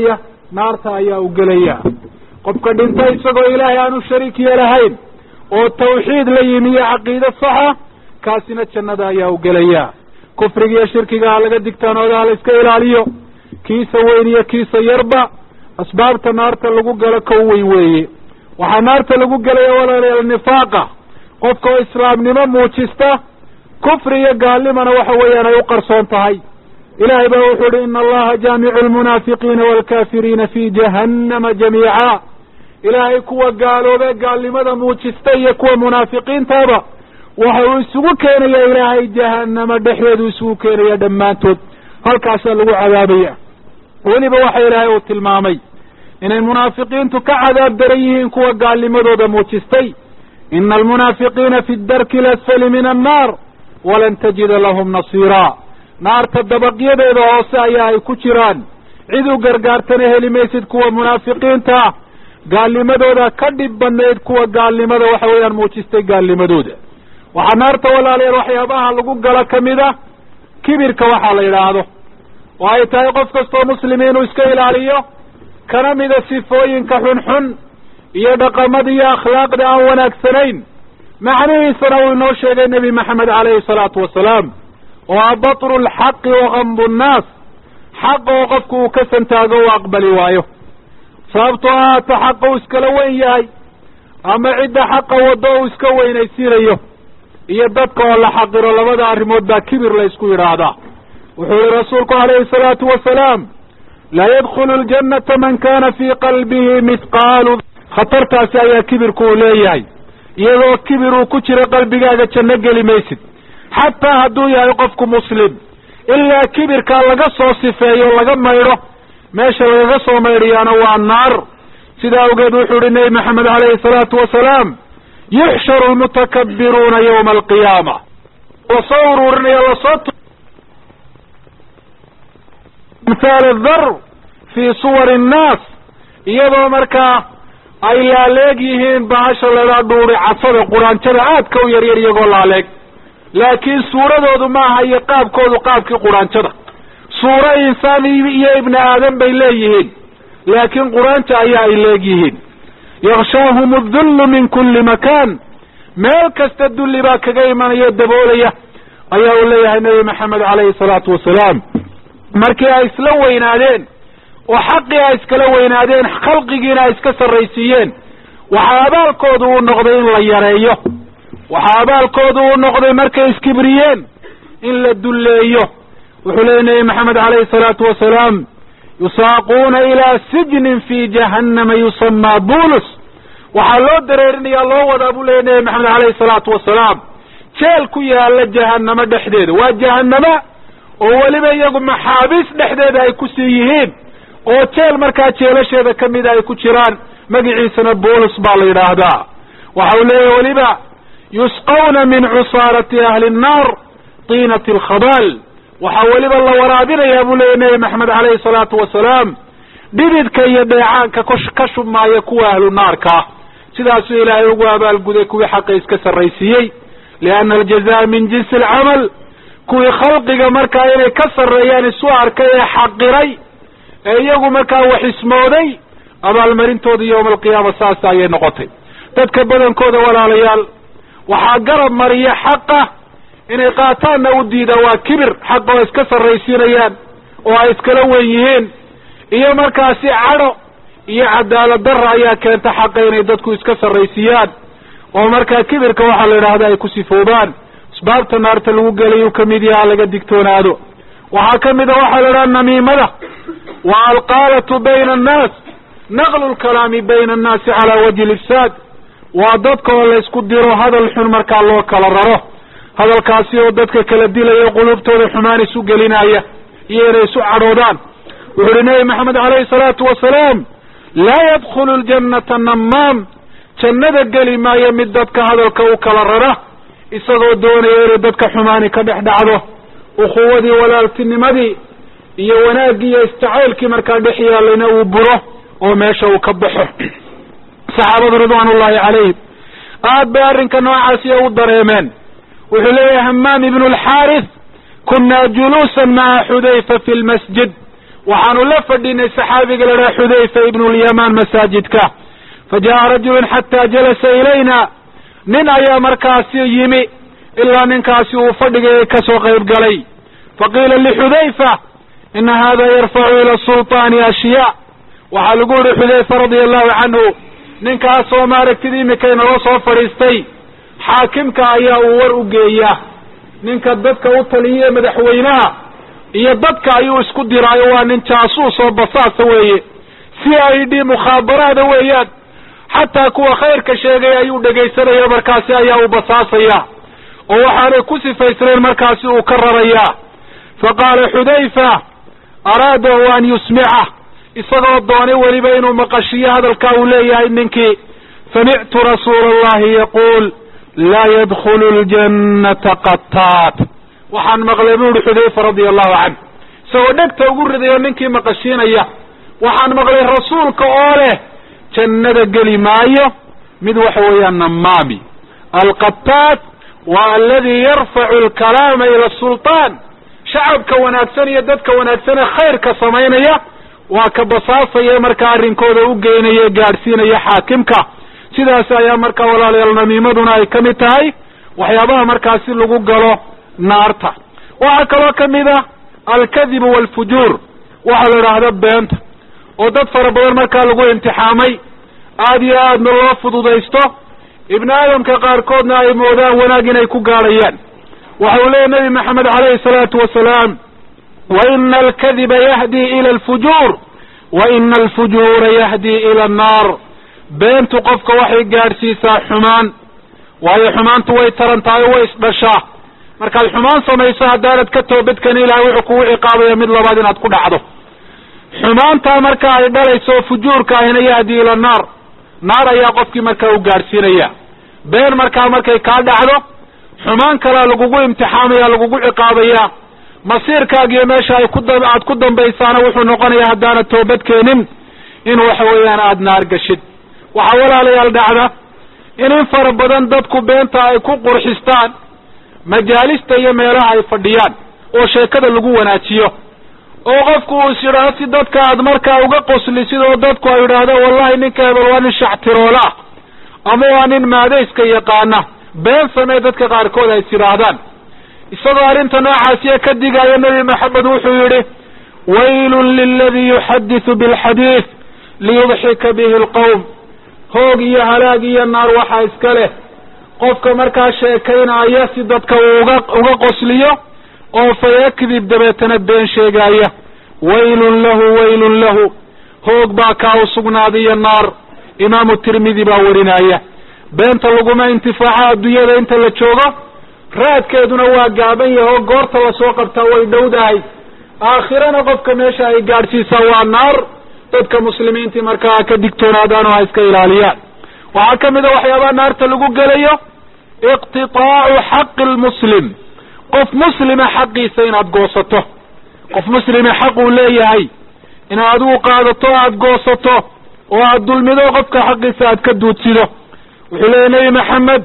naarta ayaa u gelaya qofka dhinta isagoo ilaahay aanu shariik yeelahayn oo tawxiid la yimi iyo caqiide saxa kaasina jannada ayaa u gelaya kufriga iyo shirkiga ha laga digtaanooda ha la iska ilaaliyo kiisa weyn iyo kiisa yarba asbaabta naarta lagu galo kow wey weeye waxaa naarta lagu gelaya walaalayaal nifaaqa qofka oo islaamnimo muujista kufri iyo gaalnimana waxa weeyaan ay u qarsoon tahay ilaahay baa wuxuu uhi ina allaha jaamicu lmunaafiqiina waalkaafiriina fi jahannama jamiica ilaahay kuwa gaaloobe gaalnimada muujista iyo kuwa munaafiqiintaba waxa uu isugu keenaya ilaahay jahanama dhexdeedu isugu keenaya dhammaantood halkaasaa lagu cadaabaya weliba waxa ilaahay uu tilmaamay inay munaafiqiintu ka cadaab daran yihiin kuwa gaalnimadooda muujistay ina almunaafiqiina fi darki alasfali min annaar walan tajida lahum nasiira naarta dabaqyadeeda hoose ayaa ay ku jiraan cid u gargaartana heli maysid kuwa munaafiqiinta ah gaalnimadooda ka dhib badnayd kuwa gaalnimada waxa weeyaan muujistay gaalnimadooda waxaa naarta walaalayaal waxyaabaha lagu galo kamid a kibirka waxaa la yidhaahdo oo ay tahay qof kastoo muslimi inuu iska ilaaliyo kana mida sifooyinka xunxun iyo dhaqamada iyo akhlaaqda aan wanaagsanayn macnihiisana uu inoo sheegay nebi maxamed caleyhi salaatu wasalaam oo a batru lxaqi wakambu nnaas xaqa oo qofku uu ka santaago u aqbali waayo sababtoo ahaata xaqa uu iskala weyn yahay ama cidda xaqa waddo uu iska weynaysiinayo iyo dadka oo la xaqiro labada arrimood baa kibir la ysku yidhaahdaa wuxuu yihi rasuulku calayhi salaatu wasalaam laa yadkhulu ljannata man kana fii qalbihi mithqaalu khatartaasi ayaa kibirku uu leeyahay iyadoo kibir uu ku jiro qalbigaaga janno geli maysid xataa hadduu yahay qofku muslim ilaa kibirkaa laga soo sifeeyo laga maydho meesha lagaga soo maydhiyaana waa naar sidaa awgeed wuxuu yihi nebi maxamed calayhi salaatu wasalaam yuxsharu lmutakabiruuna yawma alqiyaama lasoo ururinaya lasoo amhaal adar fii suwari annaas iyadoo markaa ay laaleeg yihiin bahasha ladaa dhuuri casada quraanjada aadka u yaryar iyagoo laaleeg laakiin suuradoodu maaha iyo qaabkoodu qaabkii quraanjada suuro insaan iyo ibni aadan bay leeyihiin laakiin quraanja ayaa ay leegyihiin yakshaahum adullu min kulli makaan meel kasta dulli baa kaga imanaya daboolaya ayaa uu leeyahay nebi maxamed calayhi salaatu wasalaam markii ay isla weynaadeen oo xaqii ay iskala weynaadeen khalqigiina ay iska sarraysiiyeen waxaa abaalkoodu uu noqday in la yareeyo waxaa abaalkoodu uu noqday markay iskibriyeen in la dulleeyo wuxuu leeyay nebi maxamed calayhi salaatu wasalaam yusaaquuna ilaa sijnin fi jahannama yusamaa bulus waxaa loo dareerinaya loo wadaa buu leeyay nebi maxamed calayhi salaatu wasalaam jeel ku yaala jahanamo dhexdeeda waa jahanama oo weliba iyagu maxaabiis dhexdeeda ay ku sii yihiin oo jeel markaa jeelasheeda ka mida ay ku jiraan magiciisana bulus baa la yidhaahdaa waxa uu leeyahy weliba yusqawna min cusaarati ahli nnaar tiinati alkhabaal waxaa weliba la waraabinayaa buu leeyahy nebi maxamed calayhi salaatu wasalaam dhididka iyo dheecaanka ka shubmaaya kuwa ahlu naarkaa sidaasuu ilaahay ugu abaalguday kuwii xaqa iska sarraysiiyey lianna aljazaa min jinsi alcamal kuwii khalqiga markaa inay ka sarreeyaan isu arkay ee xaqiray ee iyagu markaa wax ismooday abaalmarintooda yowma alqiyaama saas ayay noqotay dadka badankooda walaalayaal waxaa garab mariya xaqa inay qaataanna u diidaan waa kibir xaqa oo iska sarraysiinayaan oo ay iskala wen yihiin iyo markaasi cadho iyo cadaalad darra ayaa keenta xaqa inay dadku iska sarraysiiyaan oo markaa kibirka waxaa la yidhaahda ay ku sifoobaan asbaabta naarta lagu gelayuu kamid yaha laga digtoonaado waxaa ka mid a waxaa la idhaha namiimada wa alqaalatu bayna annaas naqlu lkalaami bayna annaasi calaa wajhi lifsaad waa dadka oo laysku diro hadal xun markaa loo kala raro hadalkaasi oo dadka kala dilaya qulubtooda xumaan isu gelinaya iyo inay isu cadhoodaan wuxu uhi nebi maxamed calayhi salaatu wasalaam laa yadkhulu ljannata namaam jannada geli maayo mid dadka hadalka u kala rara isagoo doonaya inay dadka xumaani ka dhex dhacdo ukhuwadii walaaltinimadii iyo wanaaggii iyo istacaylkii markaa dhex yaalayna uu buro oo meesha uu ka baxo saxaabadu ridwaan ullahi calayhim aad bay arrinka noocaasiyo u dareemeen wuxuu leeyahay hamaam ibnu alxaaris kunaa juluusan maca xudayfa fi lmasjid waxaanu la fadhinay saxaabiga la dhaha xudayfa ibnu lyamaan masaajidka fa jaءa rajulun xataa jalasa ilayna nin ayaa markaasi yimi ilaa ninkaasi uu fadhigay ka soo qayb galay faqiila lixudayfa ina hada yarfacu ila sulطaani ashyaa waxaa lagu yihi xudayfa radia allahu canhu ninkaasoo maaragtid imika inala soo fadhiistay xaakimka ayaa uu war u geeyaa ninka dadka u taliya madaxweynaha iyo dadka ayuu isku diraayo waa nin jaasuus oo basaasa weeye c i d mukhaabaraada weeyaan xataa kuwa khayrka sheegay ayuu dhegaysanaya markaasi ayaa uu basaasaya oo waxaanay ku sifaysnayn markaasi uu ka rarayaa fa qaala xudayfa araadahu an yusmica isagoo doonay weliba inuu maqashiyo hadalkaa uu leeyahay ninkii samictu rasuula allahi yaquul laa yadkhulu ljannata qataat waxaan maqlay bu uhi xudayfa radia allahu canh isagoo dhegta ugu ridayo ninkii maqashiinaya waxaan maqlay rasuulka oo leh jannada geli maayo mid waxa weeyaan namaami alqataat waa aladi yarfacu alkalaama ila sulطaan shacabka wanaagsan iyo dadka wanaagsan ee khayrka samaynaya waa ka basaasaya markaa arrinkooda u geynaya gaadhsiinaya xaakimka sidaas ayaa markaa walaalayaal namiimaduna ay ka mid tahay waxyaabaha markaasi lagu galo naarta waxaa kaloo ka mid ah alkadibu waalfujuur waxaa la idhaahda beenta oo dad fara badan markaa lagu imtixaamay aada iyo aadna loo fududaysto ibni aadamka qaarkoodna ay moodaan wanaag inay ku gaadhayaan waxa uu leeyahy nabi maxamed calayhi salaatu wasalaam wa ina alkadiba yahdi ila alfujuur wa ina alfujuura yahdi ila annaar beentu qofka waxay gaadhsiisaa xumaan waayo xumaantu way taran tahay o way isdhashaa markaad xumaan samayso haddaanad ka toobadkani ilahay wuxuu kugu ciqaabaya mid labaad inaad ku dhacdo xumaantaa marka ay dhalayso fujuurka ahina yahdi ila naar naar ayaa qofkii markaa u gaadhsiinaya been markaa markay kaa dhacdo xumaan kalea lagugu imtixaamaya lagugu ciqaabaya masiirkaagiyo meesha ay ku aad ku dambaysaana wuxuu noqonayaa haddaanad toobad keenin in waxa weeyaan aada naar gashid waxaa walaalayaal dhacda in in fara badan dadku beenta ay ku qurxistaan majaalista iyo meelaha ay fadhiyaan oo sheekada lagu wanaajiyo oo qofku uu is yidhaahdo si dadka aad markaa uga qoslisid oo dadku ay yidhaahdo wallahi ninka hebel waa nin shactiroola ah ama waa nin maadayska yaqaana been samee dadka qaarkood ay is yidhaahdaan isagoo arrinta noocaasiya ka digaayo nebi maxamed wuxuu yidhi waylun liladii yuxadisu bilxadiid liyudxika bihi alqowm hoog iyo halaag iyo naar waxaa iska leh qofka markaa sheekaynaya si dadka uu uga uga qosliyo oo fayakdib dabeetana been sheegaaya waylun lahu waylun lahu hoog baa kaa u sugnaaday iyo naar imaamu tirmidi baa warinaya beenta laguma intifaaco adduunyada inta la joogo raadkeeduna waa gaaban yahay oo goorta lasoo qabtaa way dhowdahay aakhirana qofka meesha ay gaadhsiisaa waa naar dadka muslimiintii markaa ka digtoonaadaan oo ha iska ilaaliyaan waxaa ka mid a waxyaabaha naarta lagu gelayo iqtitaacu xaqi lmuslim qof muslima xaqiisa inaad goosato qof muslima xaq uu leeyahay inaad adigu qaadato aada goosato oo aada dulmido qofka xaqiisa aad ka duudsido wuxuu leeyahy nebi maxamed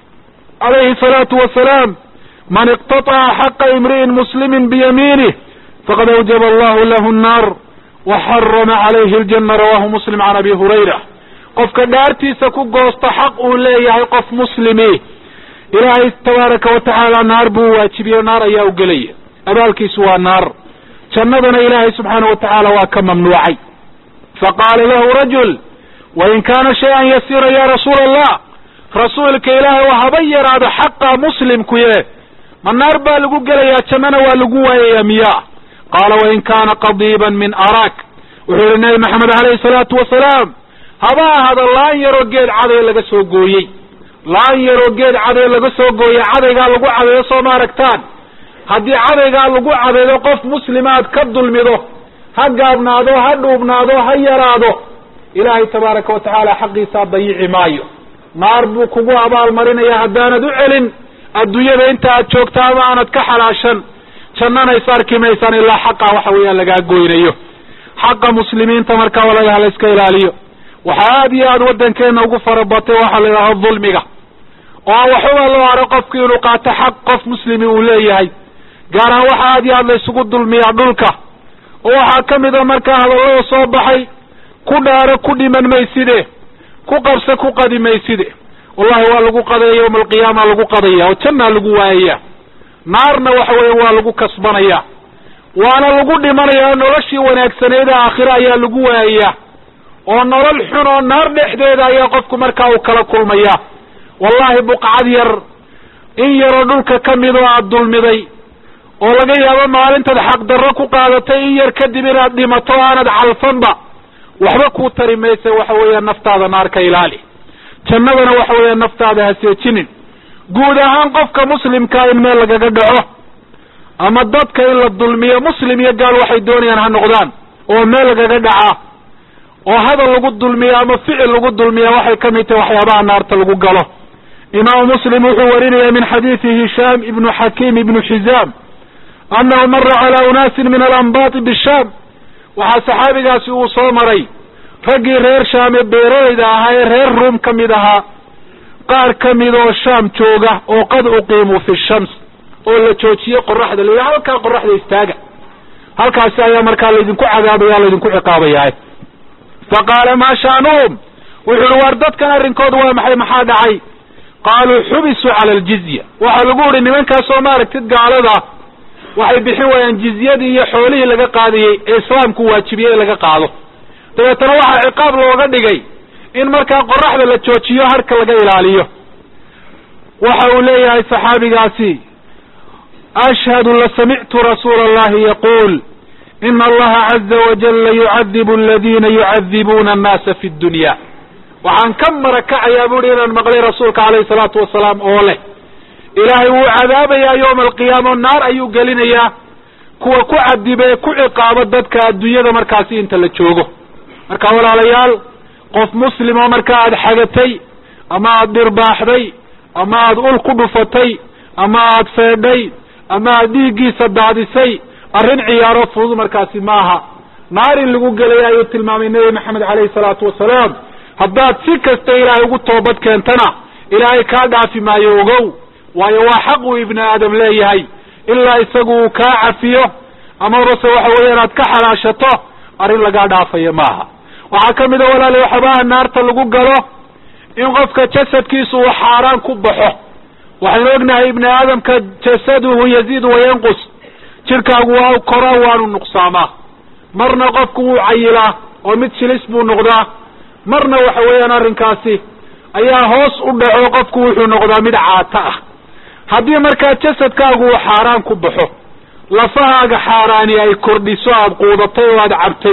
calayhi salaatu wasalaam man iqtataca xaqa imri'in muslimin biyamiinih faqad awjaba allahu lahu nnaar wa xarama calayhi aljanna rawahu muslim can abi hurayra qofka dhaartiisa ku goosto xaq uu leeyahay qof muslimi ilaahay tabaaraka wa tacaala naar buu waajibiye naar ayaa u gelaya abaalkiisu waa naar jannadana ilaahay subxaana wa tacaala waa ka mamnuucay faqaala lahu rajul wain kaana shay-an yasiira ya rasuula allah rasuulka ilaahay oo haba yaraado xaqa muslimkuye ma naar baa lagu gelayaa jannana waa lagu waayayaa miya qaala wain kaana qadiiban min araak wuxuu yihi nabi maxamed alayhi salaatu wasalaam haba ahada laan yaroo geed caday laga soo gooyey laan yaroo geed caday laga soo gooyey cadaygaa lagu cadeeyo soo ma aragtaan haddii cadaygaa lagu cadeedo qof muslima aad ka dulmido ha gaabnaado ha dhuubnaado ha yaraado ilaahay tabaaraka wa tacaala xaqiisaa dayici maayo naar buu kugu abaalmarinaya haddaanad u celin adduunyada inta aad joogta ama aanad ka xalaashan jannana is arki maysaan ilaa xaqa waxa weeyaan lagaa goynayo xaqa muslimiinta markaa walaalaha la iska ilaaliyo waxaa aada iyo aada waddankeena ugu farabatay waxaa la yidhahda dulmiga oo waxuba loo haro qofki inuu qaato xaq qof muslimi uu leeyahay gaar ahaan waxa aada iyo aad la isugu dulmiyaa dhulka oo waxaa ka mida markaa hadallada soo baxay ku dhaaro ku dhiman mayside ku qabse ku qadi mayside wallahi waa lagu qadaya yawma alqiyaama lagu qadaya oo jannaa lagu waayaya naarna waxa weya waa lagu kasbanaya waana lagu dhimanaya noloshii wanaagsaneeda aakhire ayaa lagu waayaya oo nolol xun oo naar dhexdeeda ayaa qofku markaa uu kala kulmaya wallahi buqcad yar in yaroo dhulka ka mid oo aada dulmiday oo laga yaabo maalintaad xaqdarro ku qaadatay in yar kadib inaad dhimato o aanad calfanba waxba kuu tari maysa waxa weeya naftaada naar ka ilaali jannadana waxa weeya naftaada haseejinin guud ahaan qofka muslimkaa in meel lagaga dhaco ama dadka in la dulmiyo muslim iyo gaal waxay doonayaan ha noqdaan oo meel lagaga dhacaa oo hadal lagu dulmiya ama ficil lagu dulmiya waxay ka mid tahay waxyaabaha naarta lagu galo imaamu muslim wuxuu warinaya min xadiidi hishaam ibnu xakiim ibnu xizaam annahu mara calaa unaasin min alambaati bishaam waxaa saxaabigaasi uu soo maray raggii reer shaam ee beeralayda ahaa ee reer ruum ka mid ahaa qaar ka mid oo shaam jooga oo qad uqiimuu fi shams oo la joojiyey qoraxda la yidhi halkaa qoraxda istaaga halkaasi ayaa markaa laydinku cadaabaya laydinku ciqaabaya fa qaala maa sha'nuhum wuxu uhi waar dadkan arrinkooda waa maxay maxaa dhacay qaaluu xubisuu cala aljizya waxaa lagu uhi nimankaasoo maaragtid gaalada waxay bixin waayaan jizyadii iyo xoolihii laga qaadayey ee islaamku waajibiyey laga qaado dabeetana waxaa ciqaab looga dhigay in markaa qoraxda la joojiyo harka laga ilaaliyo waxa uu leeyahay saxaabigaasi ashhadu lasamictu rasuula allahi yaquul ina allaha caza wajalla yucadibu aladina yucadibuuna annaasa fi dunya waxaan ka marakacayaa buuhi inaan maqlay rasuulka calayhi salaatu wasalaam oo leh ilaahay wuu cadaabayaa yowma alqiyaama naar ayuu gelinayaa kuwa ku cadiba ee ku ciqaabo dadka adduunyada markaasi inta la joogo marka walaalayaal qof muslim oo markaa aada xagatay ama aada dhirbaaxday ama aada ul ku dhufatay ama aada feedhay ama aada dhiiggiisa daadisay arrin ciyaaro fudud markaasi maaha naar in lagu gelaya ayuu tilmaamay nebi maxamed caleyhi salaatu wasalaam haddaad si kasta ilaahay ugu toobad keentana ilaahay kaa dhaafi maayo ogow waayo waa xaq uu ibni aadam leeyahay ilaa isagu uu kaa cafiyo ama base waxa weeyaan aad ka xalaashato arrin lagaa dhaafayo maaha waxaa ka mid a walaali waxyaabaha naarta lagu galo in qofka jasadkiisu uu xaaraan ku baxo waxaynu ognahay ibni aadamka jasaduhu yaziid wayanqus jidhkaagu waa koraa waanu nuqsaamaa marna qofku wuu cayilaa oo mid shilis buu noqdaa marna waxa weeyaan arrinkaasi ayaa hoos u dhaco qofku wuxuu noqdaa mid caato ah haddii markaa jasadkaagu uu xaaraan ku baxo lafahaaga xaaraani ay kordhiso aada quudatay oo aada cabtay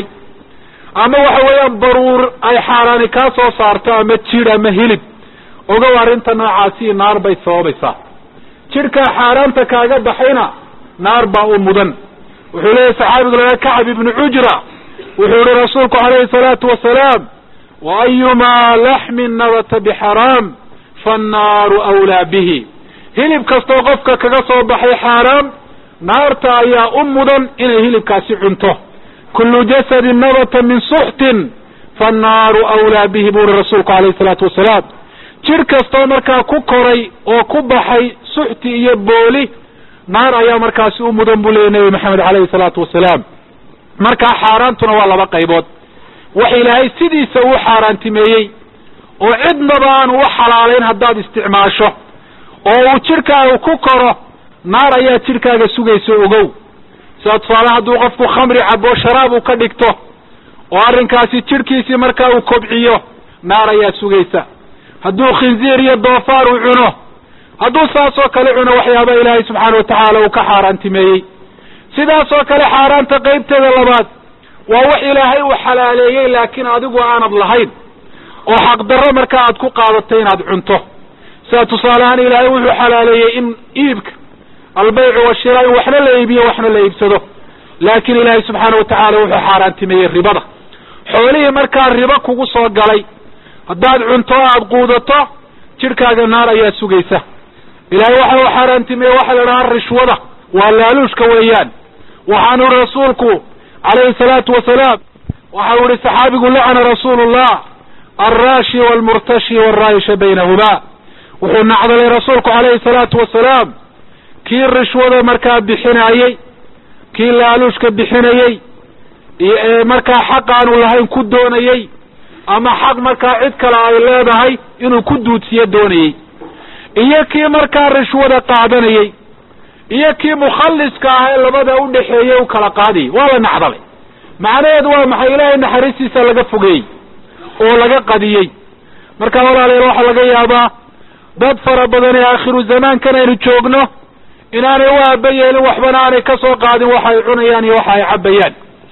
ama waxa weeyaan baruur ay xaaraani kaa soo saarto ama jidh ama hilib ogow arrinta noocaasi naar bay sababaysaa jidhkaa xaaraanta kaaga baxayna naar baa u mudan wuxuu leeyahy saxaabigu laga kacab ibnu cujra wuxuu yihi rasuulku calayhi salaatu wasalaam wa ayumaa laxmin nabata bixaraam faannaaru awlaa bihi hilib kastoo qofka kaga soo baxay xaaraam naarta ayaa u mudan inay hilibkaasi cunto kullu jasadin nabata min suxtin faannaaru awlaa bihi buu yihi rasuulku calayhi salaatu wasalaam jidh kastoo markaa ku koray oo ku baxay suxti iyo booli naar ayaa markaasi u mudan buu leeyay nebi maxamed calayhi salaatu wasalaam markaa xaaraantuna waa laba qaybood wax ilaahay sidiisa uu xaaraantimeeyey oo cidnaba aan u xalaalayn haddaad isticmaasho oo uu jidhkaaga ku koro naar ayaa jidhkaaga sugayso ogow sida tusaale hadduu qofku khamri cabo sharaab uu ka dhigto oo arrinkaasi jidhkiisii markaa uu kobciyo naar ayaa sugaysa hadduu khinziir iyo doofaar uu cuno hadduu saas oo kale cuno waxyaaba ilaahay subxaana watacaala uu ka xaaraantimeeyey sidaas oo kale xaaraanta qaybteeda labaad waa wax ilaahay uu xalaaleeyey laakiin adigu aanad lahayn oo xaqdarro markaa aad ku qaadatay inaad cunto sida tusaale ahaan ilaahay wuxuu xalaaleeyey in iibka albaycu washiraa in waxna la iibiyo waxna la iibsado laakiin ilaahay subxaana watacaala wuxuu xaaraantimeeyey ribada xoolihii markaa ribo kugu soo galay haddaad cunto o aada quudato jidhkaaga naar ayaa sugaysa ilaahay waxa uu xaaraantimeeye waxa la dhahaa rishwada waa laaluushka weeyaan waxaanu ihi rasuulku calayhi salaatu wasalaam waxau ihi saxaabigu lacana rasuulu llah alraashi waalmurtashi waalraayisha baynahumaa wuxuu nacdalay rasuulku calayhi salaatu wasalaam kii rishwada markaa bixinaayey kii laaluushka bixinayey iyo markaa xaq aanu lahayn ku doonayey ama xaq markaa cid kale ay leedahay inuu ku duudsiyo doonayey iyo kii markaa rishwada qaadanayey iyo kii mukhalliska ah ee labada udhaxeeyey u kala qaadayay waa la nacdalay macnaheedu waa maxay ilaahay naxariistiisa laga fogeeyey oo laga qadiyey marka walaalayaal waxaa laga yaabaa dad fara badan ee aakhiru zamaankan aynu joogno inaanay u aaba yeelin waxbana aanay ka soo qaadin waxa ay cunayaan iyo waxa ay cabbayaan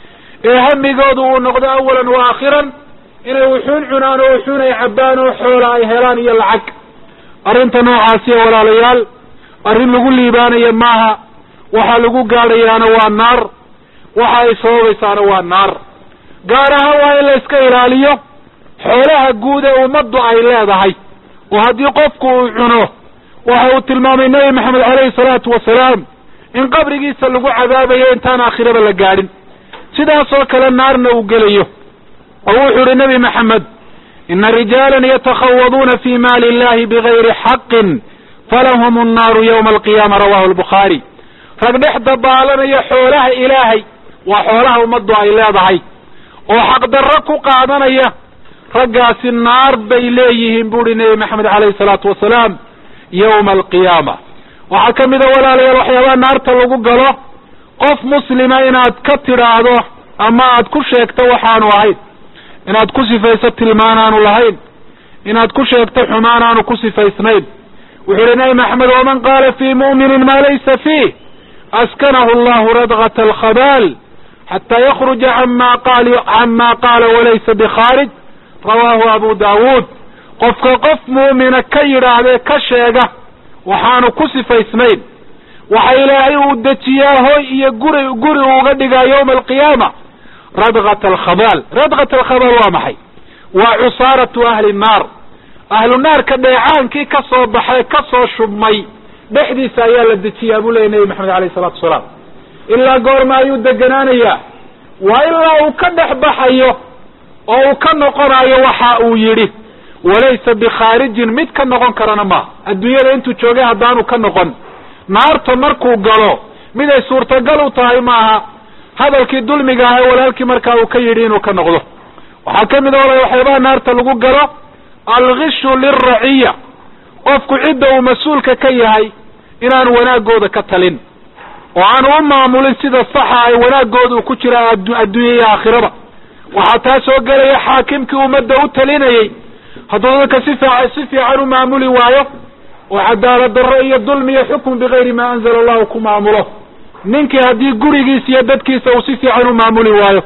ee hamigoodu uu noqdo awalan wa aakhiran inay wuxuun cunaan oo wuxuun ay cabbaan oo xoola ay helaan iyo lacag arrinta noocaasiya walaalayaal arrin lagu liibaanayo maaha waxa lagu gaadhayaana waa naar waxa ay sababaysaana waa naar gaar ahaan waa in la iska ilaaliyo xoolaha guud ee ummaddu ay leedahay oo haddii qofku uu cuno waxa uu tilmaamay nebi maxamed caleyhi salaatu wasalaam in qabrigiisa lagu cadaabayo intaan aakhiraba la gaadhin sidaasoo kale naarna uu gelayo oo wuxuu ihi nebi maxamed ina rijaalan yatakhawaduuna fi maali illahi bigayri xaqin falahum annaaru yawma alqiyaama rawahu albukhaari rag dhex dabaalanaya xoolaha ilaahay waa xoolaha ummaddu ay leedahay oo xaqdarro ku qaadanaya raggaasi naar bay leeyihiin buuhi nebi maxamed caleyhi salaatu wasalaam yawma alqiyaama waxaa ka mid a walaalayaal waxyaabaha naarta lagu galo qof muslima inaad ka tidhaahdo ama aad ku sheegto waxaanu ahayn inaad ku sifayso tilmaan aanu lahayn inaad ku sheegto xumaan aanu ku sifaysnayn wuxuu ihi nebi maxamed waman qaala fii mu'minin maa laysa fiih askanahu allahu radgat alkhabaal xataa yakruja cama qaal cama qaala walaysa bikhaarij rawaahu abu daawuud qofka qof mu'mina ka yidhaahdee ka sheega waxaanu ku sifaysnayn waxa ilaahay uu dejiyaa hoy iyo guri guri uga dhigaa yawma alqiyaama radgat alkhabaal radgat alkhabaal waa maxay waa cusaaratu ahli nnaar ahlu naarka dheecaankii ka soo baxay ka soo shubmay dhexdiisa ayaa la dejiyaa buu leeyay nebi maxamed alayh isalatu wasalaam ilaa goorma ayuu deganaanayaa waa ilaa uu ka dhex baxayo oo uu ka noqonayo waxa uu yidhi walaysa bikhaarijin mid ka noqon karana maaha adduunyada intuu joogay haddaanu ka noqon naarta markuu galo mid ay suurtagal u tahay maaha hadalkii dulmiga ah ee walaalkii markaa uu ka yidhi inuu ka noqdo waxaa ka mid a wala waxyaabaha naarta lagu galo alkhishu lilraciya qofku cidda uu mas-uulka ka yahay inaan wanaagooda ka talin oo aanu u maamulin sida saxa ay wanaagooda uu ku jira adduunya iyo aakhiraba waxaa taa soo gelaya xaakimkii ummadda u talinayey hadduu dadka si fiican si fiican u maamuli waayo oo cadaalad darro iyo dulmi iyo xukm bigayri maa anzala allahu ku maamulo ninkii haddii gurigiisa iyo dadkiisa uu si fiican u maamuli waayo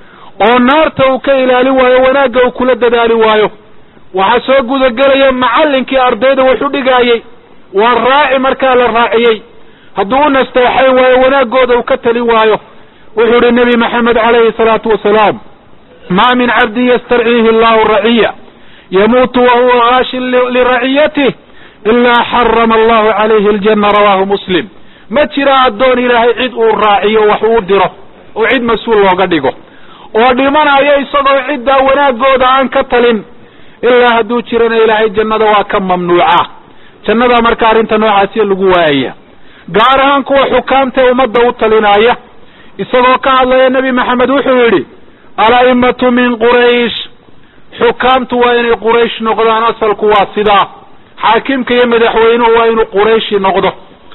oo naarta uu ka ilaalin waayo wanaagga uu kula dadaali waayo waxaa soo gudagelaya macallinkii ardayda wax u dhigaayey waa raaci markaa la raaciyey hadduu u nasteexayn waayo wanaaggooda uu ka talin waayo wuxuu ihi nebi maxamed calayhi salaatu wasalaam ma min cabdin yastarciihi allahu raciya yamuutu wahuwa gaashin liraciyatih ilaa xarama allahu calayhi aljanna rawaahu muslim ma jira addoon ilaahay cid uu raaciyo wax uu diro oo cid mas-uul looga dhigo oo dhimanayo isagoo ciddaa wanaaggooda aan ka talin ilaa hadduu jirana ilaahay jannada waa ka mamnuuca jannada marka arrinta noocaasiya lagu waayaya gaar ahaan kuwa xukaamtae ummadda u talinaya isagoo ka hadlaya nebi maxamed wuxuu yidhi ala'imatu min quraysh xukaamtu waa inay quraysh noqdaan asalku waa sidaa xaakimka iyo madaxweynuhu waa inuu qurayshi noqdo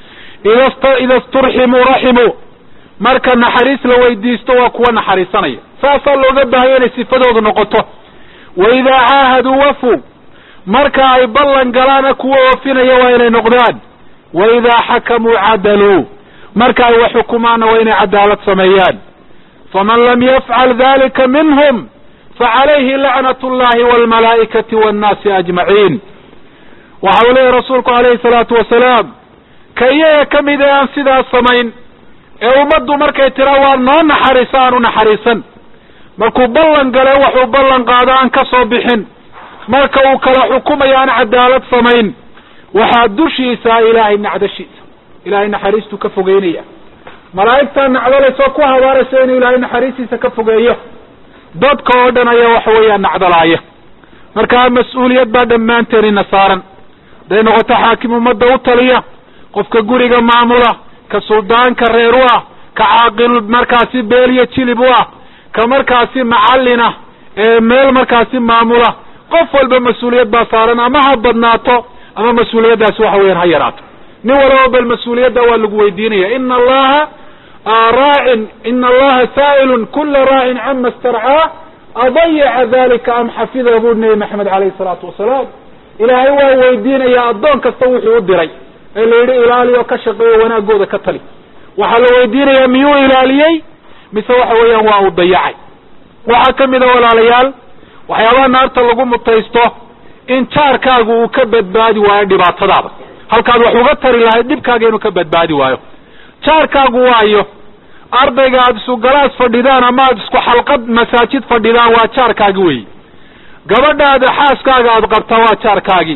ida sturximuu raximuu marka naxariis la weydiisto waa kuwa naxariisanaya saasaa looga baahaya inay sifadoodu noqoto wa idaa caahaduu wafu marka ay ballan galaana kuwa oofinaya waa inay noqdaan wa idaa xakamuu cadaluu marka ay wax xukumaanna waa inay cadaalad sameeyaan faman lam yafcal dalika minhum facalayhi lacnat llahi walmalaa'ikati wannaasi ajmaciin waxa uu leeyahy rasuulku alayhi salaatu wasalaam ka iyaga ka mid ee aan sidaas samayn ee ummaddu markay tira waa noo naxariisa aan u naxariisan markuu ballan gale waxuu ballan qaado aan ka soo bixin marka uu kala xukumayo aan cadaalad samayn waxaa dushiisa ilaahay nacdashiisa ilaahay naxariistuu ka fogeynaya malaa'igtaa nacdalaysa oo ku habaaraysa inuu ilaahay naxariistiisa ka fogeeyo dadka oo dhan ayaa waxa weeyaan nacdalaaya markaa mas-uuliyad baa dhammaanteen ina saaran haday noqoto xaakim ummadda u taliya qofka guriga maamula ka suldaanka reer u ah ka caaqil markaasi beel iyo jilib u ah ka markaasi macallina ee meel markaasi maamula qof walba mas-uuliyad baa saaran ama ha badnaato ama mas-uuliyaddaasi waxa weeyaan ha yaraato nin walaba bal mas-uuliyadda waa lagu weydiinaya ina allaha raacin ina allaha saa'ilun kula raacin cama istarcaa adayaca dalika am xafidahu buri nebi maxamed alayhi salaatu wasalaam ilaahay waa weydiinaya addoon kasta wuxuu u diray ee la yidhi ilaali oo ka shaqeeyo wanaagooda ka tali waxaa la weydiinayaa miyuu ilaaliyey mise waxa weeyaan waa uu dayacay waxaa ka mid a walaalayaal waxyaabaha naarta lagu mutaysto in jaarkaagu uu ka badbaadi waayo dhibaatadaada halkaad wax uga tari lahayd dhibkaaga inuu ka badbaadi waayo jaarkaagu waayo ardayga aada isku galaas fadhidaan ama aada isku xalqad masaajid fadhidaan waa jaarkaagi weyi gabadhaada xaaskaaga aada qabtaa waa jaarkaagii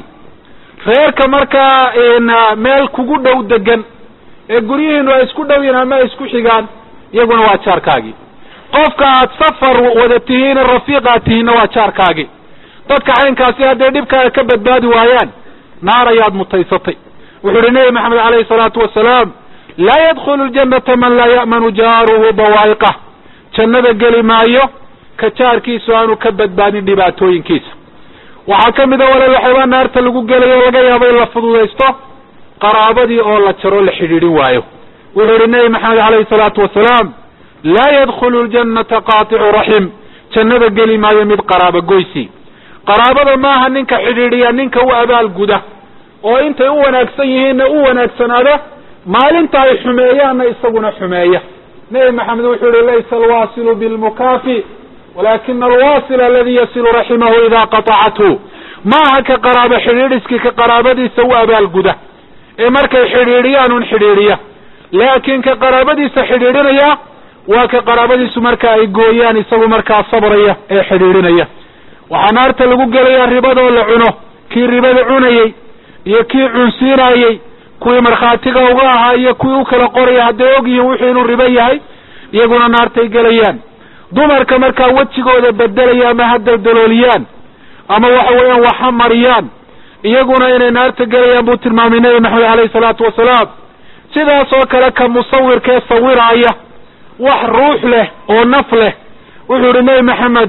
reerka markaa meel kugu dhow degan ee guryihiinu ay isku dhow yihin ama ay isku xigaan iyaguna waa jaarkaagii qofka aad safar wada tihiin rafiiq aad tihiinna waa jaarkaagii dadka caynkaasi hadday dhibkaaga ka badbaadi waayaan naar ayaad mutaysatay wuxuu uhi nebi maxamed alayhi salaatu wasalaam laa yadkhulu ljannata man laa ya'manu jaaruhu bawaa'iqah jannada geli maayo ka jaarkiisu aanu ka badbaadin dhibaatooyinkiisa waxaa ka mid a walaal waxyaabaa naarta lagu gelayo laga yaabo in la fududaysto qaraabadii oo la jaro la xidhiidhin waayo wuxuu ihi nebi maxamed alayhi salaatu wasalaam laa yadkhulu ljannata qaaticu raxim jannada geli maayo mid qaraabo goysi qaraabada maaha ninka xidhiidhiya ninka u abaal guda oo intay u wanaagsan yihiinna u wanaagsanaada maalinta ay xumeeyaanna isaguna xumeeya nebi maxamed wuxuu yihi laysa alwaasilu bilmukaafi walakina alwaasila aladi yasilu raximahu idaa qatacathu maaha ka qaraabo xidhiidhiskii ka qaraabadiisa u abaalguda ee markay xidhiidhiyaan un xidhiidhiya laakiin ka qaraabadiisa xidhiidhinaya waa ka qaraabadiisu marka ay gooyaan isagu markaa sabraya ee xidhiidhinaya waxaa naarta lagu gelayaa ribadoo la cuno kii ribada cunayey iyo kii cunsiinayey kuwii markhaatiga uga ahaa iyo kuwii u kala qoraya hadday og yihiin wuxuu inuu ribo yahay iyaguna naartay gelayaan dumarka markaa wejigooda bedelaya ama ha daldalooliyaan ama waxa weeyaan waxa mariyaan iyaguna inay naarta gelayaan buu tilmaamay nebi maxamed alayhi salaatu wasalaam sidaas oo kale ka musawirkee sawiraaya wax ruux leh oo naf leh wuxuu yihi nebi maxamed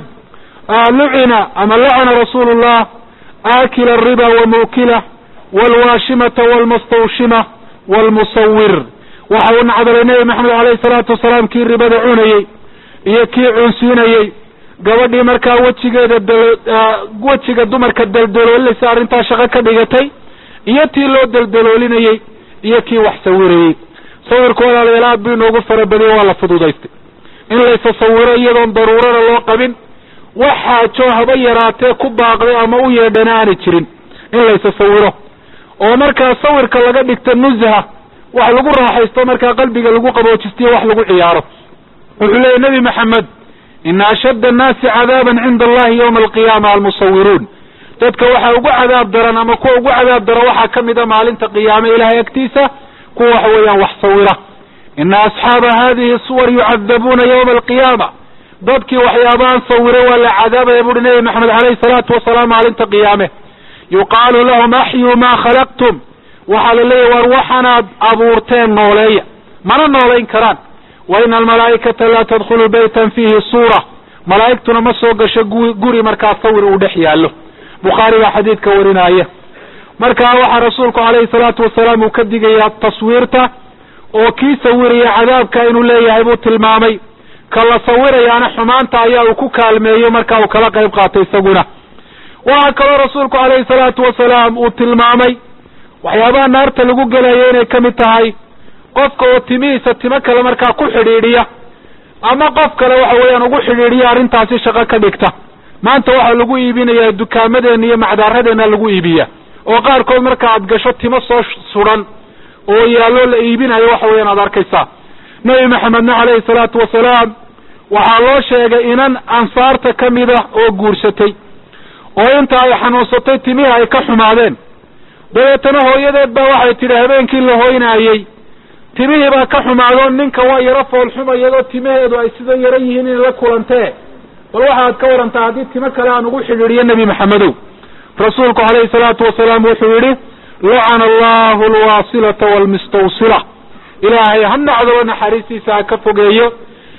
lucina ama lacana rasuulu llah aakila ariba wa muukila walwaashimata walmustawshima walmusawir waxa uu nacdalay nebi maxamed alayhi salaatu wasalaam kii ribada cunayey iyo kii cunsiinayey gabadhii markaa wejigeeda wejiga dumarka daldaloolinaysa arrintaa shaqo ka dhigatay iyo tii loo daldaloolinayey iyo kii wax sawirayey sawirku walaalayaal aad buu inoogu farabadiye waa la fududaystay in laysa sawiro iyadoon daruurana loo qabin wax xaajo haba yaraatee ku baaqday ama u yeedhana aanay jirin in laysa sawiro oo markaa sawirka laga dhigta nuzha wax lagu raaxaysto markaa qalbiga lagu qaboojistiyo wax lagu ciyaaro wuxuu leeyay nebi maxamed ina ashadda annaasi cadaaban cinda allahi yawma alqiyaama almusawiruun dadka waxaa ugu cadaab daran ama kuwa ugu cadaab daran waxaa ka mid a maalinta qiyaame ilahay agtiisa kuwa waxa weeyaan wax sawira ina asxaaba hadihi suwar yucadabuuna yawma alqiyaama dadkii waxyaabahan sawire waa la cadaabaya buuhi nebi maxamed alayhi salaatu wasalaam maalinta qiyaame yuqaalu lahum axyuu maa khalaqtum waxaa la leeyahy war waxanaad abuurteen nooleeya mana noolayn karaan wa ina almalaa'ikata laa tadkhulu baytan fiihi suura malaa'igtuna ma soo gasho guri markaa sawir uu dhex yaallo bukhaari baa xadiidka warinaya markaa waxaa rasuulku alayhi salaatu wasalaam uu ka digayaa taswiirta oo kii sawiraya cadaabka inuu leeyahay buu tilmaamay ka la sawirayaana xumaanta ayaa uu ku kaalmeeyo marka uu kala qayb qaatay isaguna waxaa kaloo rasuulku alayhi salaatu wasalaam uu tilmaamay waxyaabaha naarta lagu gelayo inay ka mid tahay qofka oo timihiisa timo kale markaa ku xidhiidhiya ama qof kale waxa weeyaan ugu xidhiidhiya arrintaasi shaqo ka dhigta maanta waxaa lagu iibinayaa dukaamadeenna iyo macdaaradeenna lagu iibiya oo qaarkood marka aad gasho timo soo sudan oo yaallo la iibinayo waxa weeyaan aad arkaysaa nebi maxamedna alayhi salaatu wasalaam waxaa loo sheegay inan ansaarta ka mid ah oo guursatay oo inta ay xanuunsatay timihii ay ka xumaadeen dabeetana hooyadeed baa waxay tidhi habeenkii la hoynaayey timihii baa ka xumaado ninka waa yaro foolxuma iyadoo timaheedu ay sida yaro yihiin inay la kulantee bal waxaad ka warantaa haddii timo kale aan ugu xidhiidhiyo nebi maxamedow rasuulku alayhi salaatu wasalaam wuxuu yidhi lacana allahu alwaasilata waalmustawsila ilaahay ha nacdaba naxariistiisa ha ka fogeeyo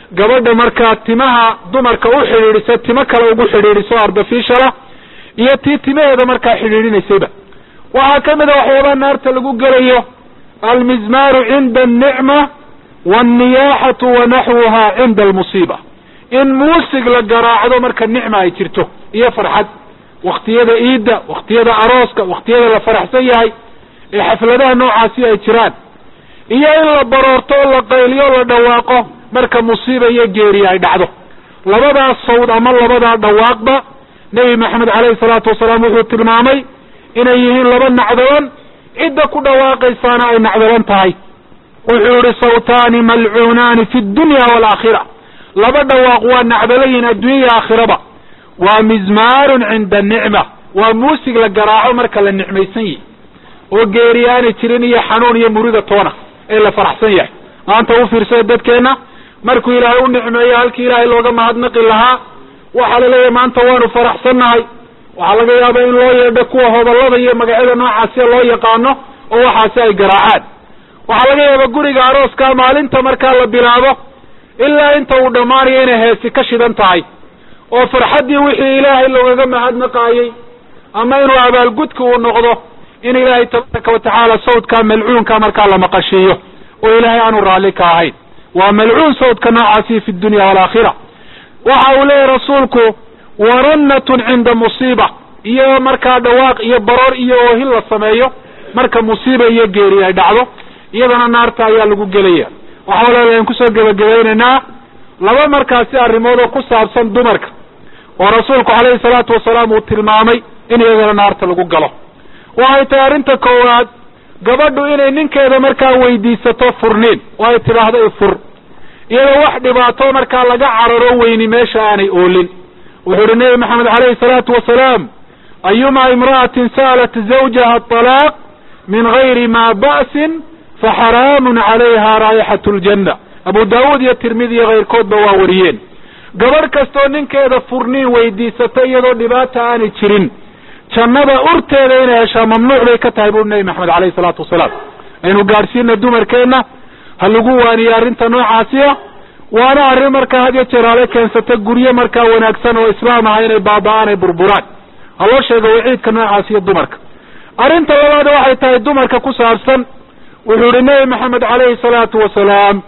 gabadha markaa timaha dumarka u xidhiidhisa timo kale ugu xidhiidhiso artificiala iyo tii timaheeda markaa xidhiidhinaysayba waxaa ka mid a waxyaabaha naarta lagu gelayo almizmaaru cinda annicma waalniyaaxatu wa naxwuha cinda almusiiba in muusig la garaacdo marka nicma ay jirto iyo farxad waktiyada iidda waktiyada arooska waktiyada la faraxsan yahay ee xafladaha noocaasi ay jiraan iyo in la baroorto oo la qayliyo o la dhawaaqo marka musiiba iyo geeri ay dhacdo labadaas sawd ama labadaa dhawaaqba nebi maxamed caleyhi salaatu wasalaam wuxuu tilmaamay inay yihiin laba nacdalan cidda ku dhawaaqaysaana ay nacdalan tahay wuxuu yihi sawtaani malcuunaani fi dunya waalaakhira laba dhawaaq waa nacdalayin adduunya aakhiraba waa mizmaarun cinda anicma waa muusig la garaaco marka la nicmaysan yihi oo geeri aanay jirin iyo xanuun iyo murida toona ee la faraxsan yahay maanta u fiirsada dadkeenna markuu ilaahay u nicmeeyo halkii ilaahay looga mahadnaqi lahaa waxaa la leeyahay maanta waanu faraxsannahay waxaa laga yaabaa in loo yeedho kuwa hodallada iyo magacyada noocaasiya loo yaqaano oo waxaasi ay garaacaan waxaa laga yaabaa guriga arooska maalinta markaa la bilaabo ilaa inta uu dhammaanayo inay heesi ka shidan tahay oo farxaddii wixii ilaahay loogaga mahadnaqaayey ama inuu abaalgudka uu noqdo in ilaahay tabaaraka watacaala sawdka malcuunka markaa la maqashiiyo oo ilaahay aanu raalli ka ahayn waa malcuun sawdka noocaasi fi dunya waalaakhira waxa uu leeyahy rasuulku warannatun cinda musiiba iyo markaa dhawaaq iyo baroor iyo oohin la sameeyo marka musiiba iyo geeri ay dhacdo iyadana naarta ayaa lagu gelaya waxa walaalayan kusoo gebagabaynaynaa laba markaasi arrimood oo ku saabsan dumarka oo rasuulku calayhi salaatu wasalaam uu tilmaamay in iyagana naarta lagu galo waxay tahay arrinta koowaad gabadhu inay ninkeeda markaa weydiisato furniin oo ay tidhaahdo ifur iyadoo wax dhibaato markaa laga cararo weyni meesha aanay oolin wuxuu uhi nebi maxamed calayhi salaatu wasalaam ayuma imra'atin sa'alat zawjaha atalaaq min gayri ma ba'sin faxaraamun calayha raayixatu ljanna abu daawuud iyo tirmidi iyo kayrkoodba waa wariyeen gabadh kastoo ninkeeda furniin weydiisata iyadoo dhibaata aanay jirin jannada urteeda inay heshaa mamnuuc bay ka tahay buuri nebi maxamed calayhi salaatu wasalaam aynu gaadhsiina dumarkeenna ha lagu waaniye arrinta noocaasiya waana arrin markaa had iyo jeer hale keensata guryo markaa wanaagsan oo islaam aha inay baaba-aan ay burburaan ha loo sheego waciidka noocaasiyo dumarka arrinta labaad waxay tahay dumarka ku saabsan wuxuu yihi nebi maxamed calayhi salaatu wasalaam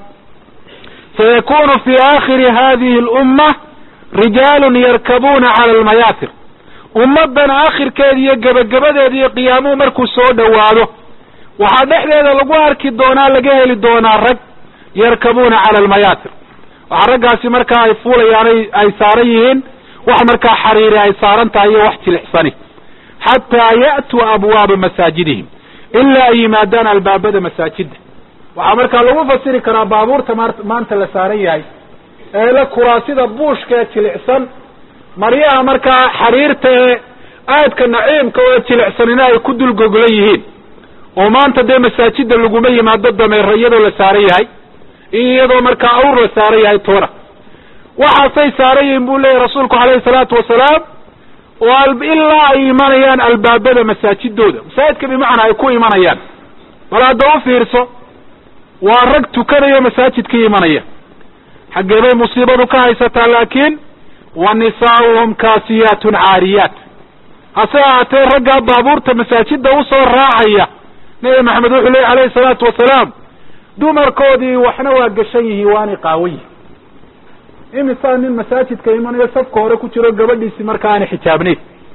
sayakunu fi aakhiri hadihi alumma rijaalun yarkabuuna cala almayaatir ummaddan aakhirkeeda iyo gebagabadeeda iyo qiyaamuhu markuu soo dhowaado waxaa dhexdeeda lagu arki doonaa laga heli doonaa rag yarkabuuna cala almayaatir waxaa raggaasi markaa ay fuulayaan ay saaran yihiin wax markaa xariiri ay saaran tahay iyo wax jilixsani xataa ya'tuu abwaaba masaajidihim ilaa ay yimaadaan albaabada masaajidda waxaa markaa lagu fasiri karaa baabuurta maanta la saaran yahay ee la kuraasida buushka ee jilicsan maryaha markaa xariirta ee aadka naciimka oo jilicsanina ay ku dul goglan yihiin oo maanta dee masaajida laguma yimaado dameero iyadoo la saaran yahay iyo iyadoo markaa awr la saaran yahay toona waxaasay saaran yihiin buu leeyahy rasuulku calayhi salaatu wasalaam oo ilaa ay imanayaan albaabada masaajidooda masaajidka bimacnaa ay ku imanayaan bal hadda u fiirso waa rag tukanayo masaajidkii imanaya xaggee bay musiibadu ka haysataa laakiin wa nisaa'uhum kaasiyaatun caariyaat hase ahaatee raggaa baabuurta masaajida usoo raacaya nebi maxamed wuxuu leeyay alayhi salaatu wasalaam dumarkoodii waxna waa gashan yihiin waanay qaawan yihin imisaa nin masaajidka imanayo safka hore ku jiro gabadhiisi marka aanay xijaabnayn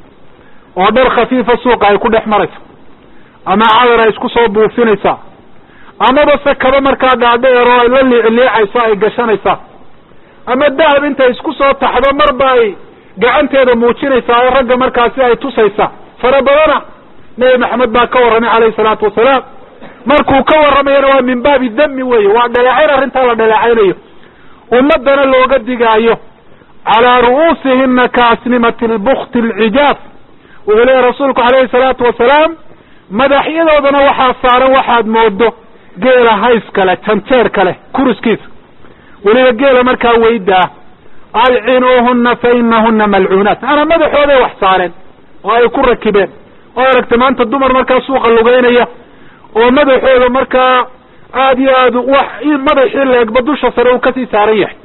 oo dhar khafiifa suuqa ay ku dhex marayso ama cadar ay isku soo buufinaysaa amaba se kaba markaa dhaadheer oo ay la liicliicayso ay gashanaysaa ama dahab intay isku soo taxdo marba ay gacanteeda muujinaysaa oo ragga markaasi ay tusaysaa fara badana nebi maxamed baa ka warramay calayhi salaatu wasalaam markuu ka warramayana waa min baabi dami weeye waa dhaleecayn arrintaa la dhaleecaynayo ummadana looga digaayo calaa ru'uusihina kaasnimati lbukti alcijaaf wuxuu leeyahy rasuulku calayhi salaatu wasalaam madaxyadoodana waxaa saaran waxaad moodo geela hays kale janjeer kale kuriskiisa weliba geela markaa weydaa alcinuuhuna fa inahuna malcuunaat maanaa madaxooday wax saareen oo ay ku rakibeen oo aragta maanta dumar markaa suuqa lugeynaya oo madaxooda markaa aada iyo aad wax madaxii leegba dusha sare uu kasii saaran yahay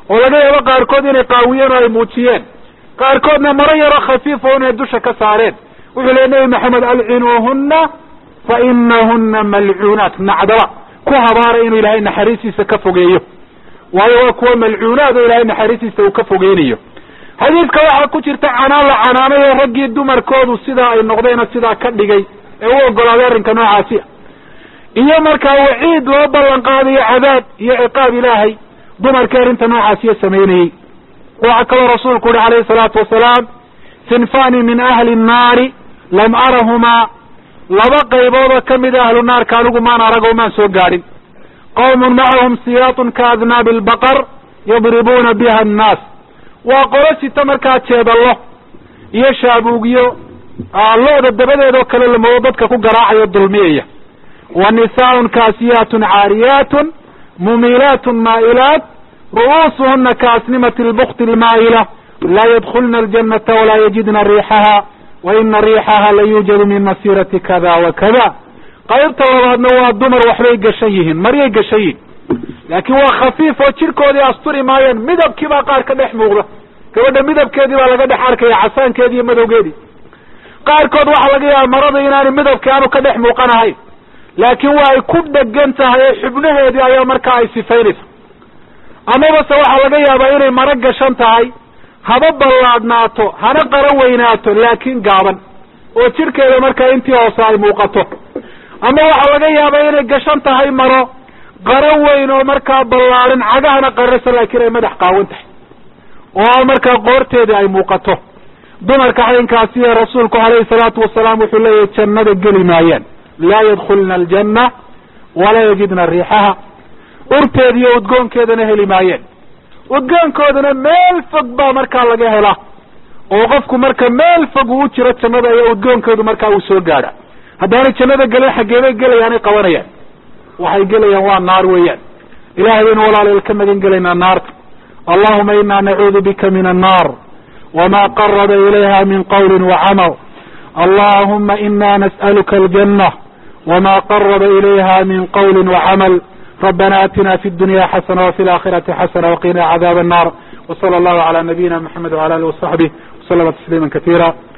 oo laga yaabo qaarkood inay qaawiyeen oo ay muujiyeen qaarkoodna maro yaroo khafiif oo inay dusha ka saareen wuxuu leey nebi maxamed alcinuuhunna fa inahuna malcuunaat nacdaba ku habaara inuu ilaahay naxariistiisa ka fogeeyo waayo waa kuwa malcuunaad oo ilaahay naxariistiisa uu ka fogeynayo xadiidka waxaa ku jirta canaan la canaanayo raggii dumarkoodu sidaa ay noqdeena sidaa ka dhigay ee u ogolaaday arrinka noocaasi a iyo markaa waciid loo ballan qaadayo cadaab iyo ciqaab ilaahay dumarkii arrinta noocaasiya samaynayey waxaa kaloo rasuulku uhi calayhi salaatu wasalaam sinfani min ahli nnaari lam arahumaa laba qayboodoo kamida ahlu naarka anigu maan arag oo maan soo gaadhin qawmun macahum siyaatun ka adnaabi albaqar yadribuuna biha annaas waa qolo sita markaa jeedallo iyo shaabuugyo lo-da dabadeedoo kale lamoodo dadka ku garaacayo dulmiyaya wa nisaaun kaasiyaatun caariyaatun mumilaatun maa'ilaat ru'uusuhuna kaasnimati albukti almaa'ila laa yadkulna aljanata walaa yajidna riixaha wa ina riixaha la yuujadu min masirati kada wa kada qaybta labaadna waa dumar waxbay gashan yihiin maryay gashan yihin laakiin waa khafiif oo jirkoodii asturi maayeen midabkii baa qaar ka dhex muuqda gabadha midabkeedii baa laga dhex arkaya casaankeedii iyo madowgeedii qaarkood waxaa laga yaaba marada inaanu midabkii aanu ka dhex muuqanahayn laakiin waa ay ku dhegan tahay oo xubnaheedii ayaa markaa ay sifaynaysa amabase waxaa laga yaabaa inay maro gashan tahay haba ballaadhnaato hana qaro weynaato laakiin gaaban oo jirkeeda markaa intii hoose ay muuqato ama waxaa laga yaabaa inay gashan tahay maro qaro weyn oo markaa ballaadhan cagahana qarasa laakiin ay madax qaawan tahay oo markaa qoorteedii ay muuqato dumarka xaynkaasi ee rasuulku calayhi salaatu wasalaam wuxuu leeyahay jannada geli maayaan laa yadkulna aljanna walaa yajidna riixaha urteeda iyo udgoonkeedana heli maayeen udgoonkoodana meel fog baa markaa laga helaa oo qofku marka meel fog uu u jiro jannada ayaa udgoonkeedu markaa uu soo gaadha haddaanay jannada gelin xaggeebay gelayaanay qabanayaan waxay gelayaan waa naar weeyaan ilahay baynu walaaleel ka magan gelaynaa naarta allahuma ina nacuudu bika min annar wma qaraba ilayha min qawli wacamal allahuma ina nas'aluka aljanة wma qaraba ilayha min qawli wacamal rabbana atina fi dunya xasana wafi اlaakhirati xasana waqina cadaab الnar wslى allahu عalى nabiyina mxamed wعalى alih وصaxbih وslma تsliima kaثيira